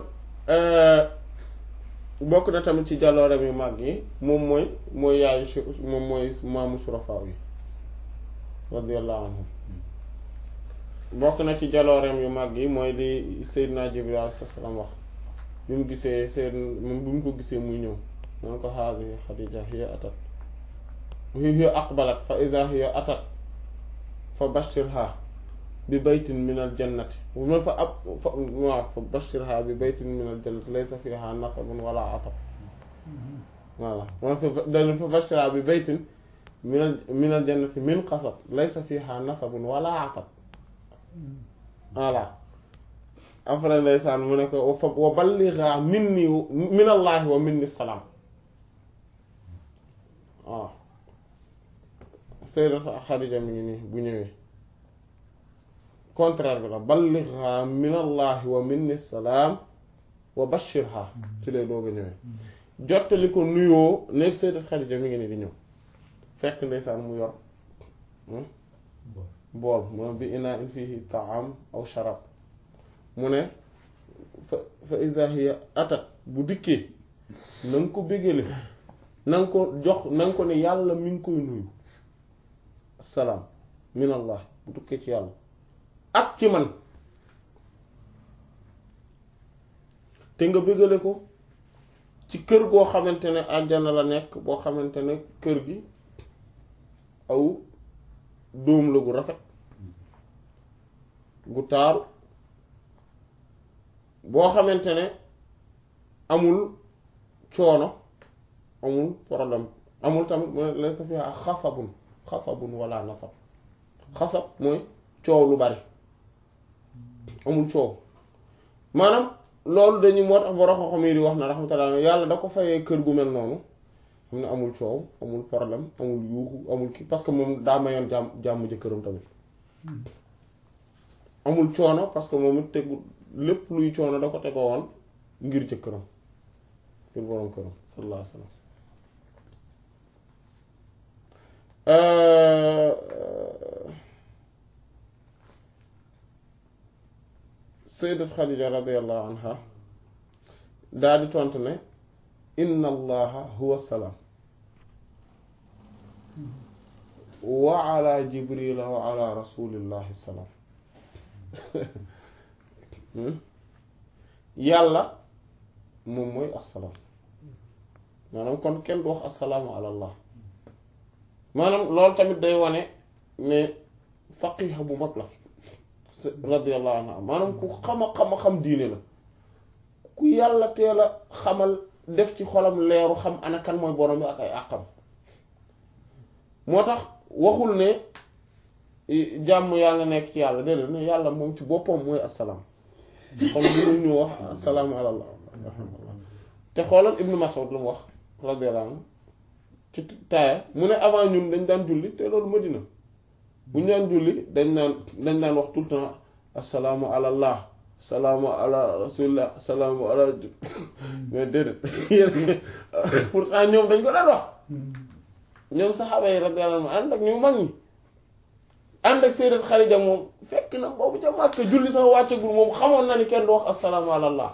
bokk na tamit ci jàllooreem yu mag yi moom mooy mooy yaayu su moom mooy maamu surafaaw yi radiyallahu anhum bokk na ci jalooreem yu mag yi mooy li Seydina Jibril alayhi salaam wax bi mu gisee seen moom bi mu ko gisee muy ñëw man ko haadihi Xadija hiya atat hiya aqbalat fa ida hiya atat fa bashirha bi baytin min al jannati man fa ab fa waaw fa bashirha bi baytin min al jannati laysa fiha nasabun wala atab voilà man fa dal fa bashirha bi baytin min al min al jannati min qasab laysa fiha nasabun wala atab voilà après ndeysaan mu ne ko wa balligha minni min allahi wa minni salaam waaw Sayyidatu Xadija mi ngi nii bu ñëwee contraire bi la balligha min allahi wa minni salaam wa bashirha ci lay doog a ñëwee jottali ko nuyoo léegi Sayyidatu Xadija mi ngi nii di ñëw fekk ndeysaan mu yor bool moom bi inaa in fihi taam aw sharab mu ne fa fa iza hiya atat bu dikkee na nga ko bégale na nga ko jox na nga ko ne yàlla mi ngi koy nuyu salaam min allah bu dukkee ci yàlla ak ci man te nga bégale ko ci kër goo xamante ne àjjana la nekk boo xamante ne kër gi aw dóom la gu rafet gu taaru boo xamante ne amul coono amul problème amul tamit la sa fi xasabun xasabun wala nasab xasab mooy coow lu bari amul coow maanaam loolu dañuy moo tax borom xam-xam yi di wax na rahmatullah yàlla da ko fayee kër gu mel noonu xam ne amul coow amul problème amul yuuxu amul kii parce que moom daa mayoon jàmm jàmm jëkkëram tamit amul coono parce que moom it tegu lépp luy coono da ko tegoo woon ngir jëkkëram ngir borom këram sallallahu alayhi wa sallam sayyidat Xadija radiyallahu anha daa di tontu ne inna allaha huwa salaam wa ala jibrila wa ala rasulillahi salaam yàlla moom mooy assalaam maanaam kon kenn du wax assalaamu ala allah maanaam loolu tamit day wane ne faqiha bu mag la radiyallahu anha maanaam ku xama xama xam diine la ku yàlla teel a xamal def ci xolam leeru xam ana kan mooy borom bi ak ay àqam moo tax waxul ne jàmm yàlla nekk ci yàlla déedéet ne yàlla moom ci boppam mooy assalaam kon mënuñu wax assalaamu ala allah te xoolal ibnu Mas'ud lu mu wax radiyallahu anhu ci taaya mu ne avant ñun dañ daan julli te loolu Madina bu ñu daan julli dañ naan dañ daan wax tout le temps assalaamu ala allah salaamu ala rasulillah salaamu ala mais déedéet pourtant ñoom dañ ko daan wax ñoom saxaaba yi radiyallahu anhu ànd ak ñu mag ñi ànd ak Sayyidat Xadija moom fekk na boobu ca Makka julli sax wàccagul moom xamoon na ni kenn du wax assalaamu ala allah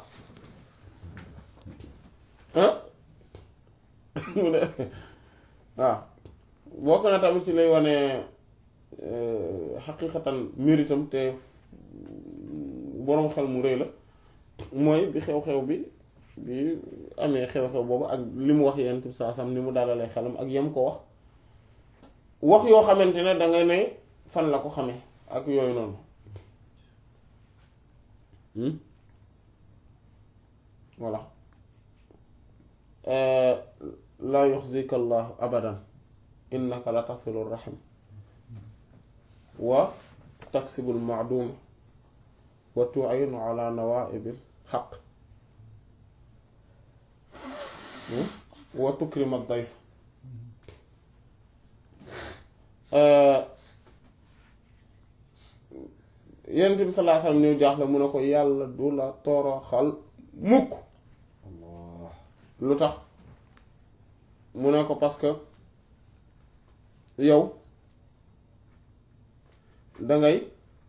ah mu ne waaw bokk na tamit ci lay wane xaqiiqatan méritam te boroom xel mu rëy la mooy bi xew-xew bi bi amee xew-xew boobu ak li mu wax yent bi saa sam ni mu dalalee xelam ak yam ko wax wax yoo xamante ne danga ne fan la ko xamee ak yooyu noonu voilà laa yuxzika allahu abadan innaka la tasilu rahim wa taksibul maaduma wa tu'inu ala nawaibil xaq wa tukrima dayf yonent bi sallallahu alayhi wasallam ñëw jaaxle mu ne ko yàlla du la toroxal mukk lu tax mu ne ko parce que yow dangay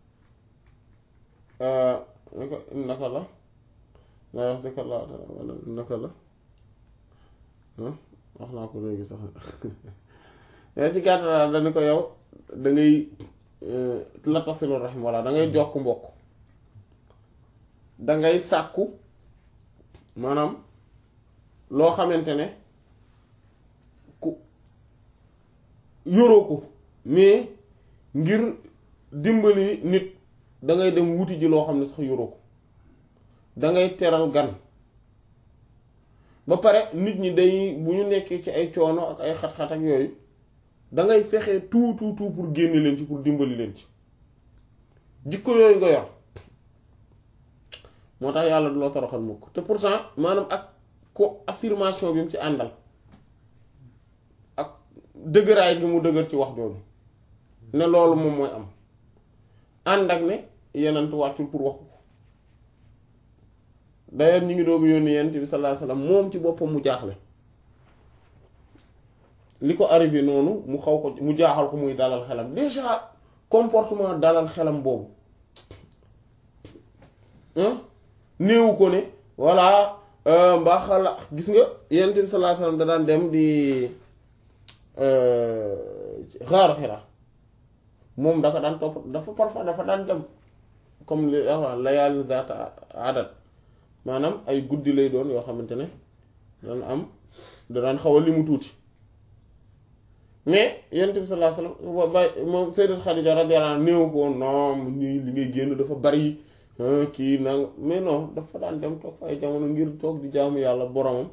ne ko naka la laa wax dëkk la wala naka la wax naa ko léegi sax yaa ci gàttal dañu ko yow dangay la tasilu rahim walla dangay jokk mbokk dangay sàkku maanaam loo xamante ne yoroo ko mais ngir dimbali nit dangay dem wuti ji loo xam ne sax yoroo ko dangay teral gan ba pare nit ñi day bu ñu nekkee ci ay coono ak ay xat-xat ak yooyu dangay fexe tout tout tout pour génne leen ci pour dimbali leen ci jikko yooyu nga yor moo tax yàlla du la toroxal mukk te pourtant maanaam ak ko affirmation bi mu ci àndal ak dëgëraay gi mu dëgër ci wax jooju ne loolu moom mooy am ànd ak ne yenent wàccul pour wax ko d'ailleurs ñu ngi doogu yónni yenent bi sallallahu alayhi wasallam moom ci boppam mu jaaxle li ko arrivé noonu mu xaw ko mu jaaxal ko muy dalal xelam déjà comportement dalal xelam boobu néewu ko ne voilà mbaa xala gis nga yenent bi sallallahu alayhi wasallam da daan dem di xaaru Hira moom da ko daan topp dafa parfois dafa daan dem comme li layaali zaata adat maanaam ay guddi lay doon yoo xamante ne daan am da daan xaw a li mu tuuti mais yonent bi sallallahu alayhi wasallam ba moom Sayyidat Khadija radiyallahu anha néew ko non nii li ngay génn dafa bari kii nang mais non dafa daan dem toog fa ay jamono ngir toog di jaamu yàlla boromam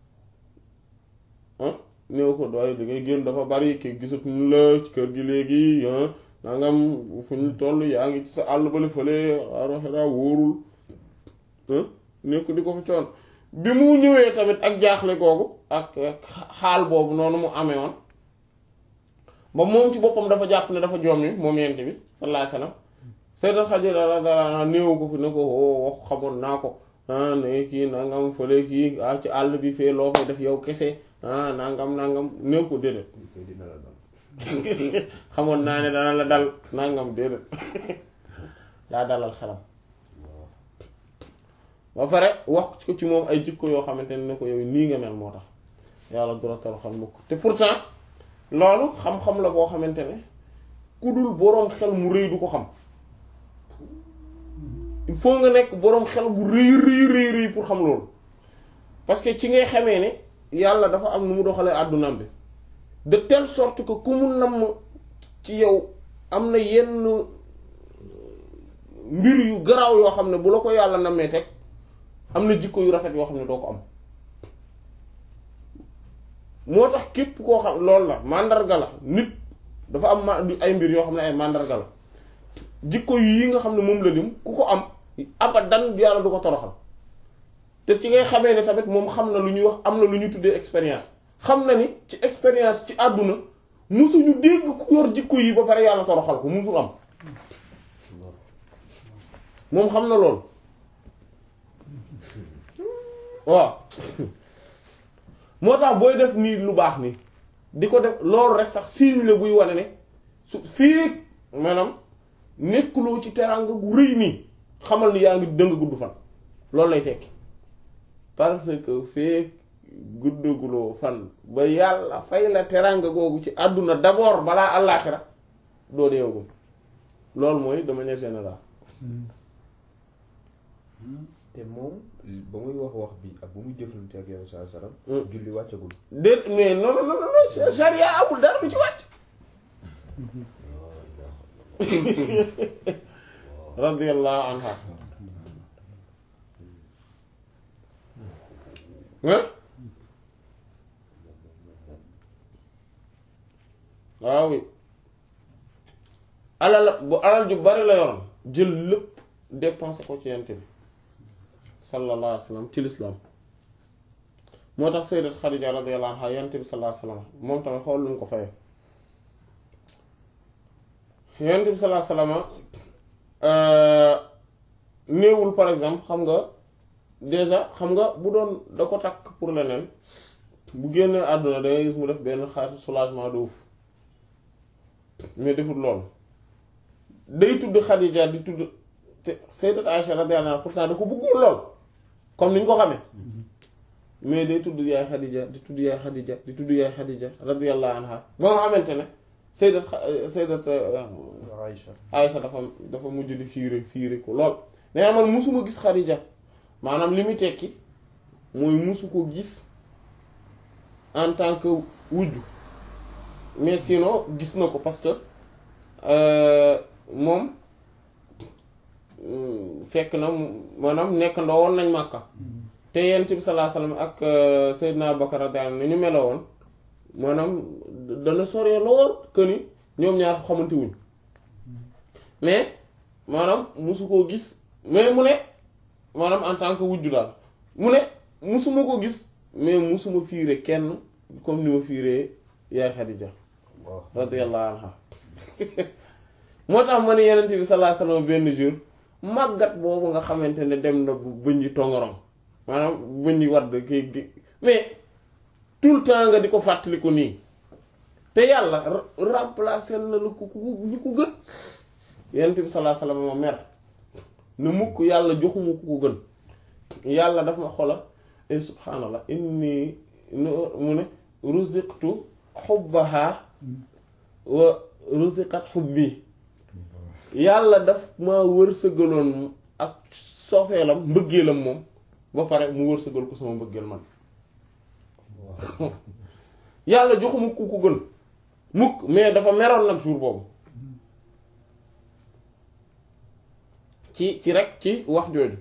ah néew ko doy li ngay génn dafa bari kii gisatuñu la ci kër gi léegi nangam fu ñu toll yaa ngi ci sa àll bale fële aroxera wóorul nekk di ko fa coon bi mu ñëwee tamit ak jaaxle googu ak xaal boobu noonu mu amee woon ba moom ci boppam dafa jàpp ne dafa joom yi moom yent bi sallallahu alayhi wasallam Sayyidat Khadija radiyallahu anha néew ko fi ne ko wax xamoon naa ko ne kii nangam fële kii ah ci àll bi fee loo fay def yow kese ah nangam nangam néew ko déedéet xamoon naa ne dana la dal nangam déedéet daa dalal xelam ba pare wax ko ci moom ay jikko yoo xamante ne ko yow nii nga mel moo tax yàlla du la toroxal mukk te pourtant loolu xam-xam la boo xamante ne ku dul boroom xel mu rëy du ko xam il faut nga nekk boroom xel bu rëy rëy rëy rëy pour xam loolu parce que ci ngay xamee ne yàlla dafa am nu mu doxalee àddunaam bi de telle sorte que ku mu namm ci yow am na yenn mbir yu garaaw yoo xam ne bu la ko yàlla nammee teg am na jikko yu rafet yoo xam ne doo ko am moo tax képp koo xam loolu la màndarga la nit dafa am ma ay mbir yoo xam ne ay màndarga la jikko yi nga xam ne moom la lim ku ko am abadan yàlla du ko toroxal te ci ngay xamee ne tamit moom xam na lu ñuy wax am na lu ñuy tuddee expérience xam na ni ci expérience ci àdduna musuñu dégg ku yor jikko yi ba pare yàlla toroxal ko musul am moom xam na loolu waaw moo tax booy def nii lu baax nii di ko def loolu rek sax signe la buy wane ne su fii maanaam nekkuloo ci teraanga gu rëy nii xamal ni yaa ngi dëng gudd fan loolu lay tekki parce que fee guddaguloo fan ba yàlla fay la teraanga googu ci àdduna d'abord balaa àllaaxira doo deewagum loolu mooy de manière générale te moom ba muy wax wax bi ak bu muy jëflante ak yow saa salaam. julli wàccagul. déet mais non non non non charia amul dara lu ci wàcc. radiyallahu anha waaw alal bu alal ju bari la yoroon jël lépp dépensé ko ci yent bi sallallahu alayhi wa sallam ci lislaam moo tax sayyidat Xadija radiyallahu anha yent bi sallallahu alayhi wa sallam moom tamit xool lu mu ko fayee yent bi sallallahu alayhi wa sallam néewul par exemple xam nga déjà xam nga bu doon da ko takk pour leneen bu génnee àdduna dangay gis mu def benn xaatu soulagement de ouf mais deful loolu day tudd Xadija di tudd te sayyidat Aïcha radiyallahu anha pourtant da ko bëggul lool comme ni ñu ko xamee mais day tudd yaay Xadija di tudd yaay Xadija di tudd yaay Xadija radiyallahu anha ba nga xamante ne sayyidat sayyidat Aïcha Aïcha dafa dafa mujj di fiire fiire ko lool mais man musuma gis Xadija maanaam li muy tekki mooy musu ko gis en tant que wujju mais sinon gis na ko parce que moom fekk na maanaam nekk ndoo woon nañ Makka te yonent bi sallallahu alayhi wasallam ak Seydina Abubakar radiyallahu anhu ni ñu meloo woon maanaam dana soree lool que ni ñoom ñaar xamante wuñ mais maanaam musu koo gis mais mu ne maanaam en tant que wujju daal mu ne musuma ko gis mais musuma fiire kenn comme ni ma fiiree yaay Xadija radiyallahu anha moo tax ma ne yenent bi sallallahu alayhi wasallam benn jour màggat boobu nga xamante ne dem na bu bëñ yi tongorong maanaam bëñ yi wadd kii gi mais tout le temps nga di ko fàttaliku nii te yàlla remplacer na la ku ku ñu ko gën yenent bi sallallahu alayhi wasallam ma mer ne mukk yàlla joxuma ku ko gën yàlla daf ma xola e subhaanallah inni mu ne ruziqtu xubbaha wa ruziqat xubbi yàlla daf ma wërsëgaloon ak sofeelam mbëggeelam moom ba pare mu wërsëgal ko sama mbëggeel man yàlla joxuma ku ko gën mukk mais dafa meroon nag jour boobu ci ci rek ci wax jooju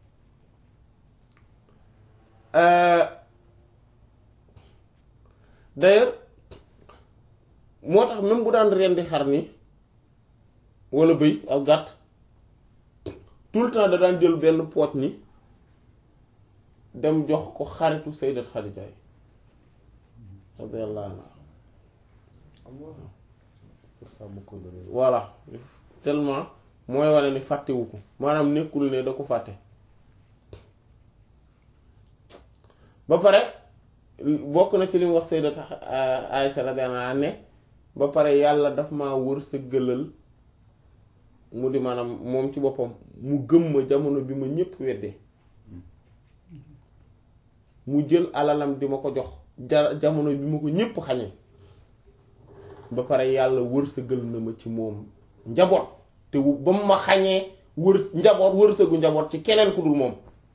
d'ailleurs moo tax même bu daan rendi xar ni walla bëy ak gàtt tout le temps da daan jël benn poot ni dem jox ko xaritu sayyidat Xadija yi radiyallahu anha voilà tellement mooy wane ni fàttewu ko maanaam nekkul ne da ko fàtte ba pare bokk na ci li mu wax sayyidat Aïcha radiyallahu anha ne ba pare yàlla daf ma wër sa gëlal mu di maanaam moom ci boppam mu gëm ma jamono bi ma ñépp weddee mu jël alalam di ma ko jox ja jamono bi ma ko ñépp xañee ba pare yàlla wër sa gël na ma ci moom njaboot te ba mu ma xañee wër njaboot wërsëgu njaboot ci keneen ku dul moom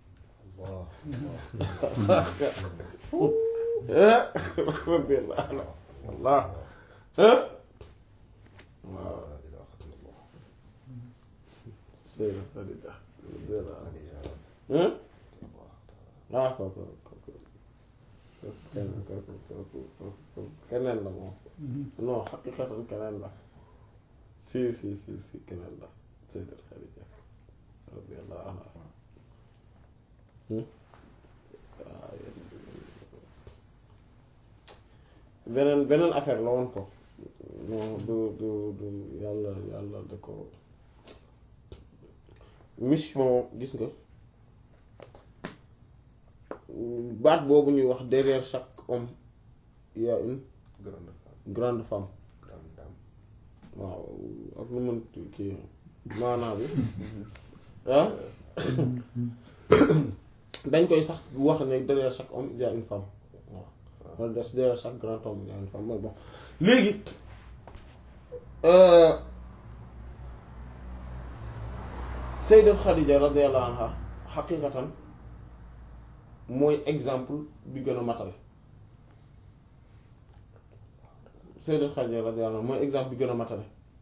Allah Seyda Xadija ah kooku kooku keneen la moom non xaqiqatan keneen la si si si si keneen la Seyda Xadija radiyallahu anha beneen beneen affaire la woon ko non du du du yàlla yàlla da ko mission gis nga baat boobu ñuy wax derrière chaque homme il y a une grande femme grande femme grande dame waaw ak lu mën kii maanaa bi ah dañ koy sax wax ne derrière chaque homme il y a une femme waaw wala des derrière chaque grand homme il y a une femme mooy bon léegi Sayyidat Khadija radiyallahu anha xaqiqatan mooy exemple bi gën a matale Sayyidat Khadija radiyallahu anha mooy exemple bi gën a matale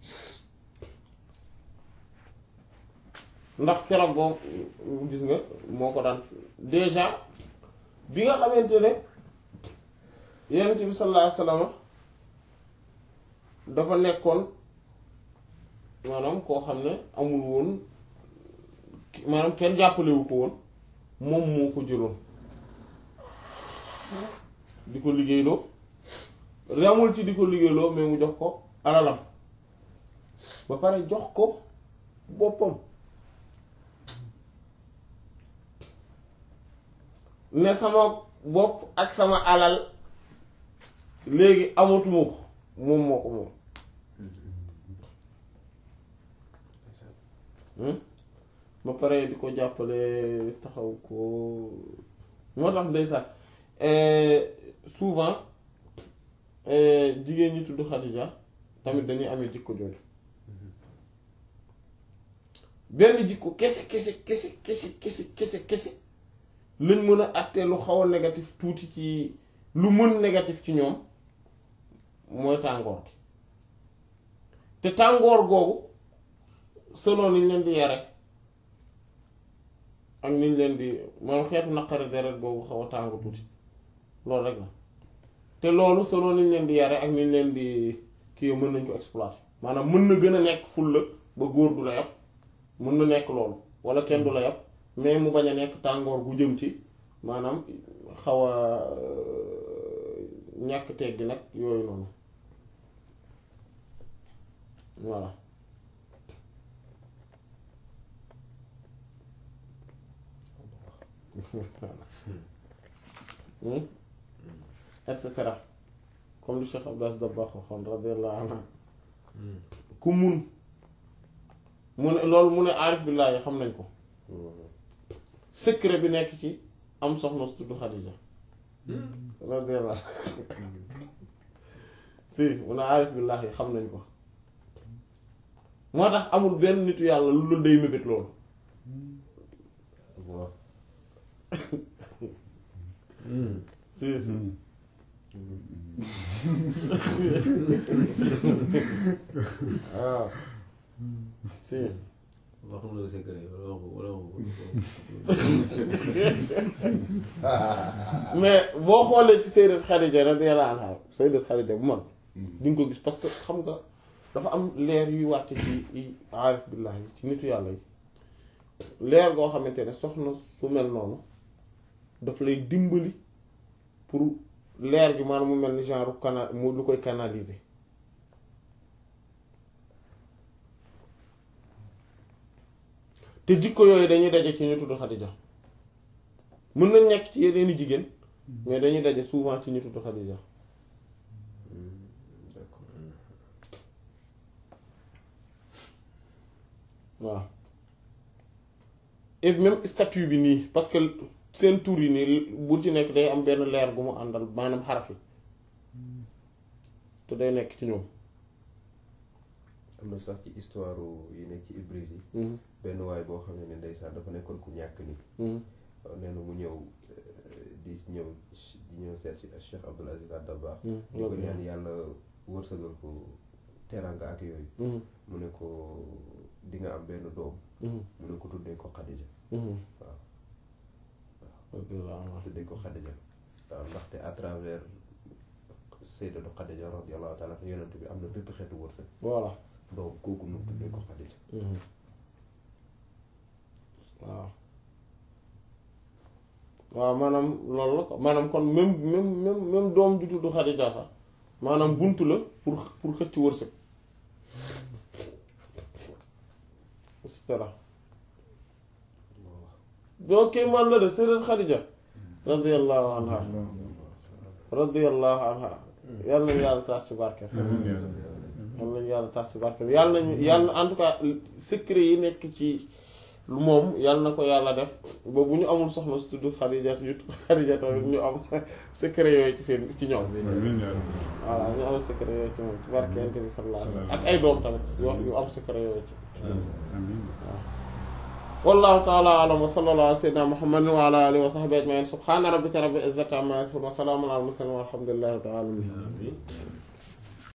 ndax keroog boobu gis nga moo ko daan déjà bi nga xamante ne Yonent bi sallallahu alayhi wasallam dafa nekkoon maanaam koo xam ne amul woon maanaam kenn jàppalewu ko woon moom moo ko jëloon di ko liggéeyloo ramul ci di ko liggéeyloo mais mu jox ko alalam ba pare jox ko boppam ne sama bopp ak sama alal léegi amatuma ko moom moo ko moom ba pare di ko jàppale taxaw ko moo tax ndeysaan souvent jigéen ñi tudd Xadija tamit dañuy amee jikko jooju benn jikko kese kese kese kese kese kese kese lañ mën a àtte lu xaw a négatif tuuti ci lu mën négatif ci ñoom mooy tàngoor gi te tàngoor googu selon niñ leen di yare ak niñ leen di moom xeetu naqari deret googu xaw a tàng tuuti loolu rek la te loolu selon niñ leen di yare ak niñ leen di kii mën nañ ko exploiter maanaam mën na gën a nekk fulla ba góor du la yàpp mën na nekk loolu wala kenn du la yàpp mais mu bañ a nekk tàngoor gu jëm ci maanaam xaw a ñàkk teggi nag yooyu noonu voilà et cetera comme li Cheikh Abdas Dabakh waxoon radiyallahu anhu ku mun mu ne loolu mu ne aarif billaahi xam nañ ko secret bi nekk ci am soxna su tudd Xadija radiyallahu si mu ne aarif billaahi xam nañ ko moo tax amul benn nitu yàlla lu dul day mébét loolu waaw si si waaw si wax nga la secret wala wala mais boo xoolee ci Sayyidat Khadija radiyallahu anha Sayyidat Khadija bu mag di nga ko gis parce que xam nga dafa am leer yuy wàcce ci aarif billahi ci nitu yàlla yi leer goo xamante ne soxna su mel noonu daf lay dimbali pour leer gi maanaam mu mel ni genre cana mu lu koy canaliser te jikko yooyu dañuy daje ci ñu tudd Xadija mën nañ nekk ci yeneeni jigéen mais dañuy daje souvent ci ñu tudd Xadija d'accord waaw et même statut bi nii parce que seen tur yi nii bu ci nekk day am benn leer gu mu àndal maanaam xaraf yi te day nekk ci ñoom am na sax ci histoire yi nekk ci Ibris yi Mhm, benn waay boo xam ne ndeysaan dafa nekkoon ku ñàkk ni mhm, waaw nee na mu ñëw euh, di ñëw di ñëw seet si Cheikh Abdoul Aziz Al Dabakh mhm, di ko ñaan yàlla wërsëgal ko teranga ak yooyu mhm, mu ne ko di nga am benn doom mhm, mu ne ko tuddee ko Khadija mhm. waaw Radiyallahu anha. tuddee ko Khadija waaw ndaxte à travers Sayyidatu Khadija radiyallahu taala anha yonent bi am na bépp xeetu wërsëg voilà donc kooku nu tuddee ko Khadija Mhm. waaw waaw maanaam loolu la ko maanaam kon même même même même doom ju tudd Xadija sax maanaam buntu la pour pour xëcc wërsëg et cetera doo kéemaan la de Sayyidat Xadija radiyallahu anha radiyallahu anha yàlla nañu yàlla taas ci barke yàlla nañu yàlla taas ci barke yàlla nañu yàlla en tout cas secret yi nekk ci lu moom yàlla na ko yàlla def ba bu ñu amul soxna su tudd Xadija yu tudd Xadija tamit ñu am secret yooyu ci seen ci ñoom voilà ñu am secret yooyu ci moom ci barke Yonent bi sallallahu alayhi wa sallam ak ay doom tamit yoo ñu am secret yooyu ci wallahu ta'ala a'lam wa sallallahu ala sayyidina muhammadin wa ala alihi wa sahbihi ajma'in subhana rabbika rabbil izzati amma yasifun wa salamun ala al mursalin walhamdulillahi rabbil alamin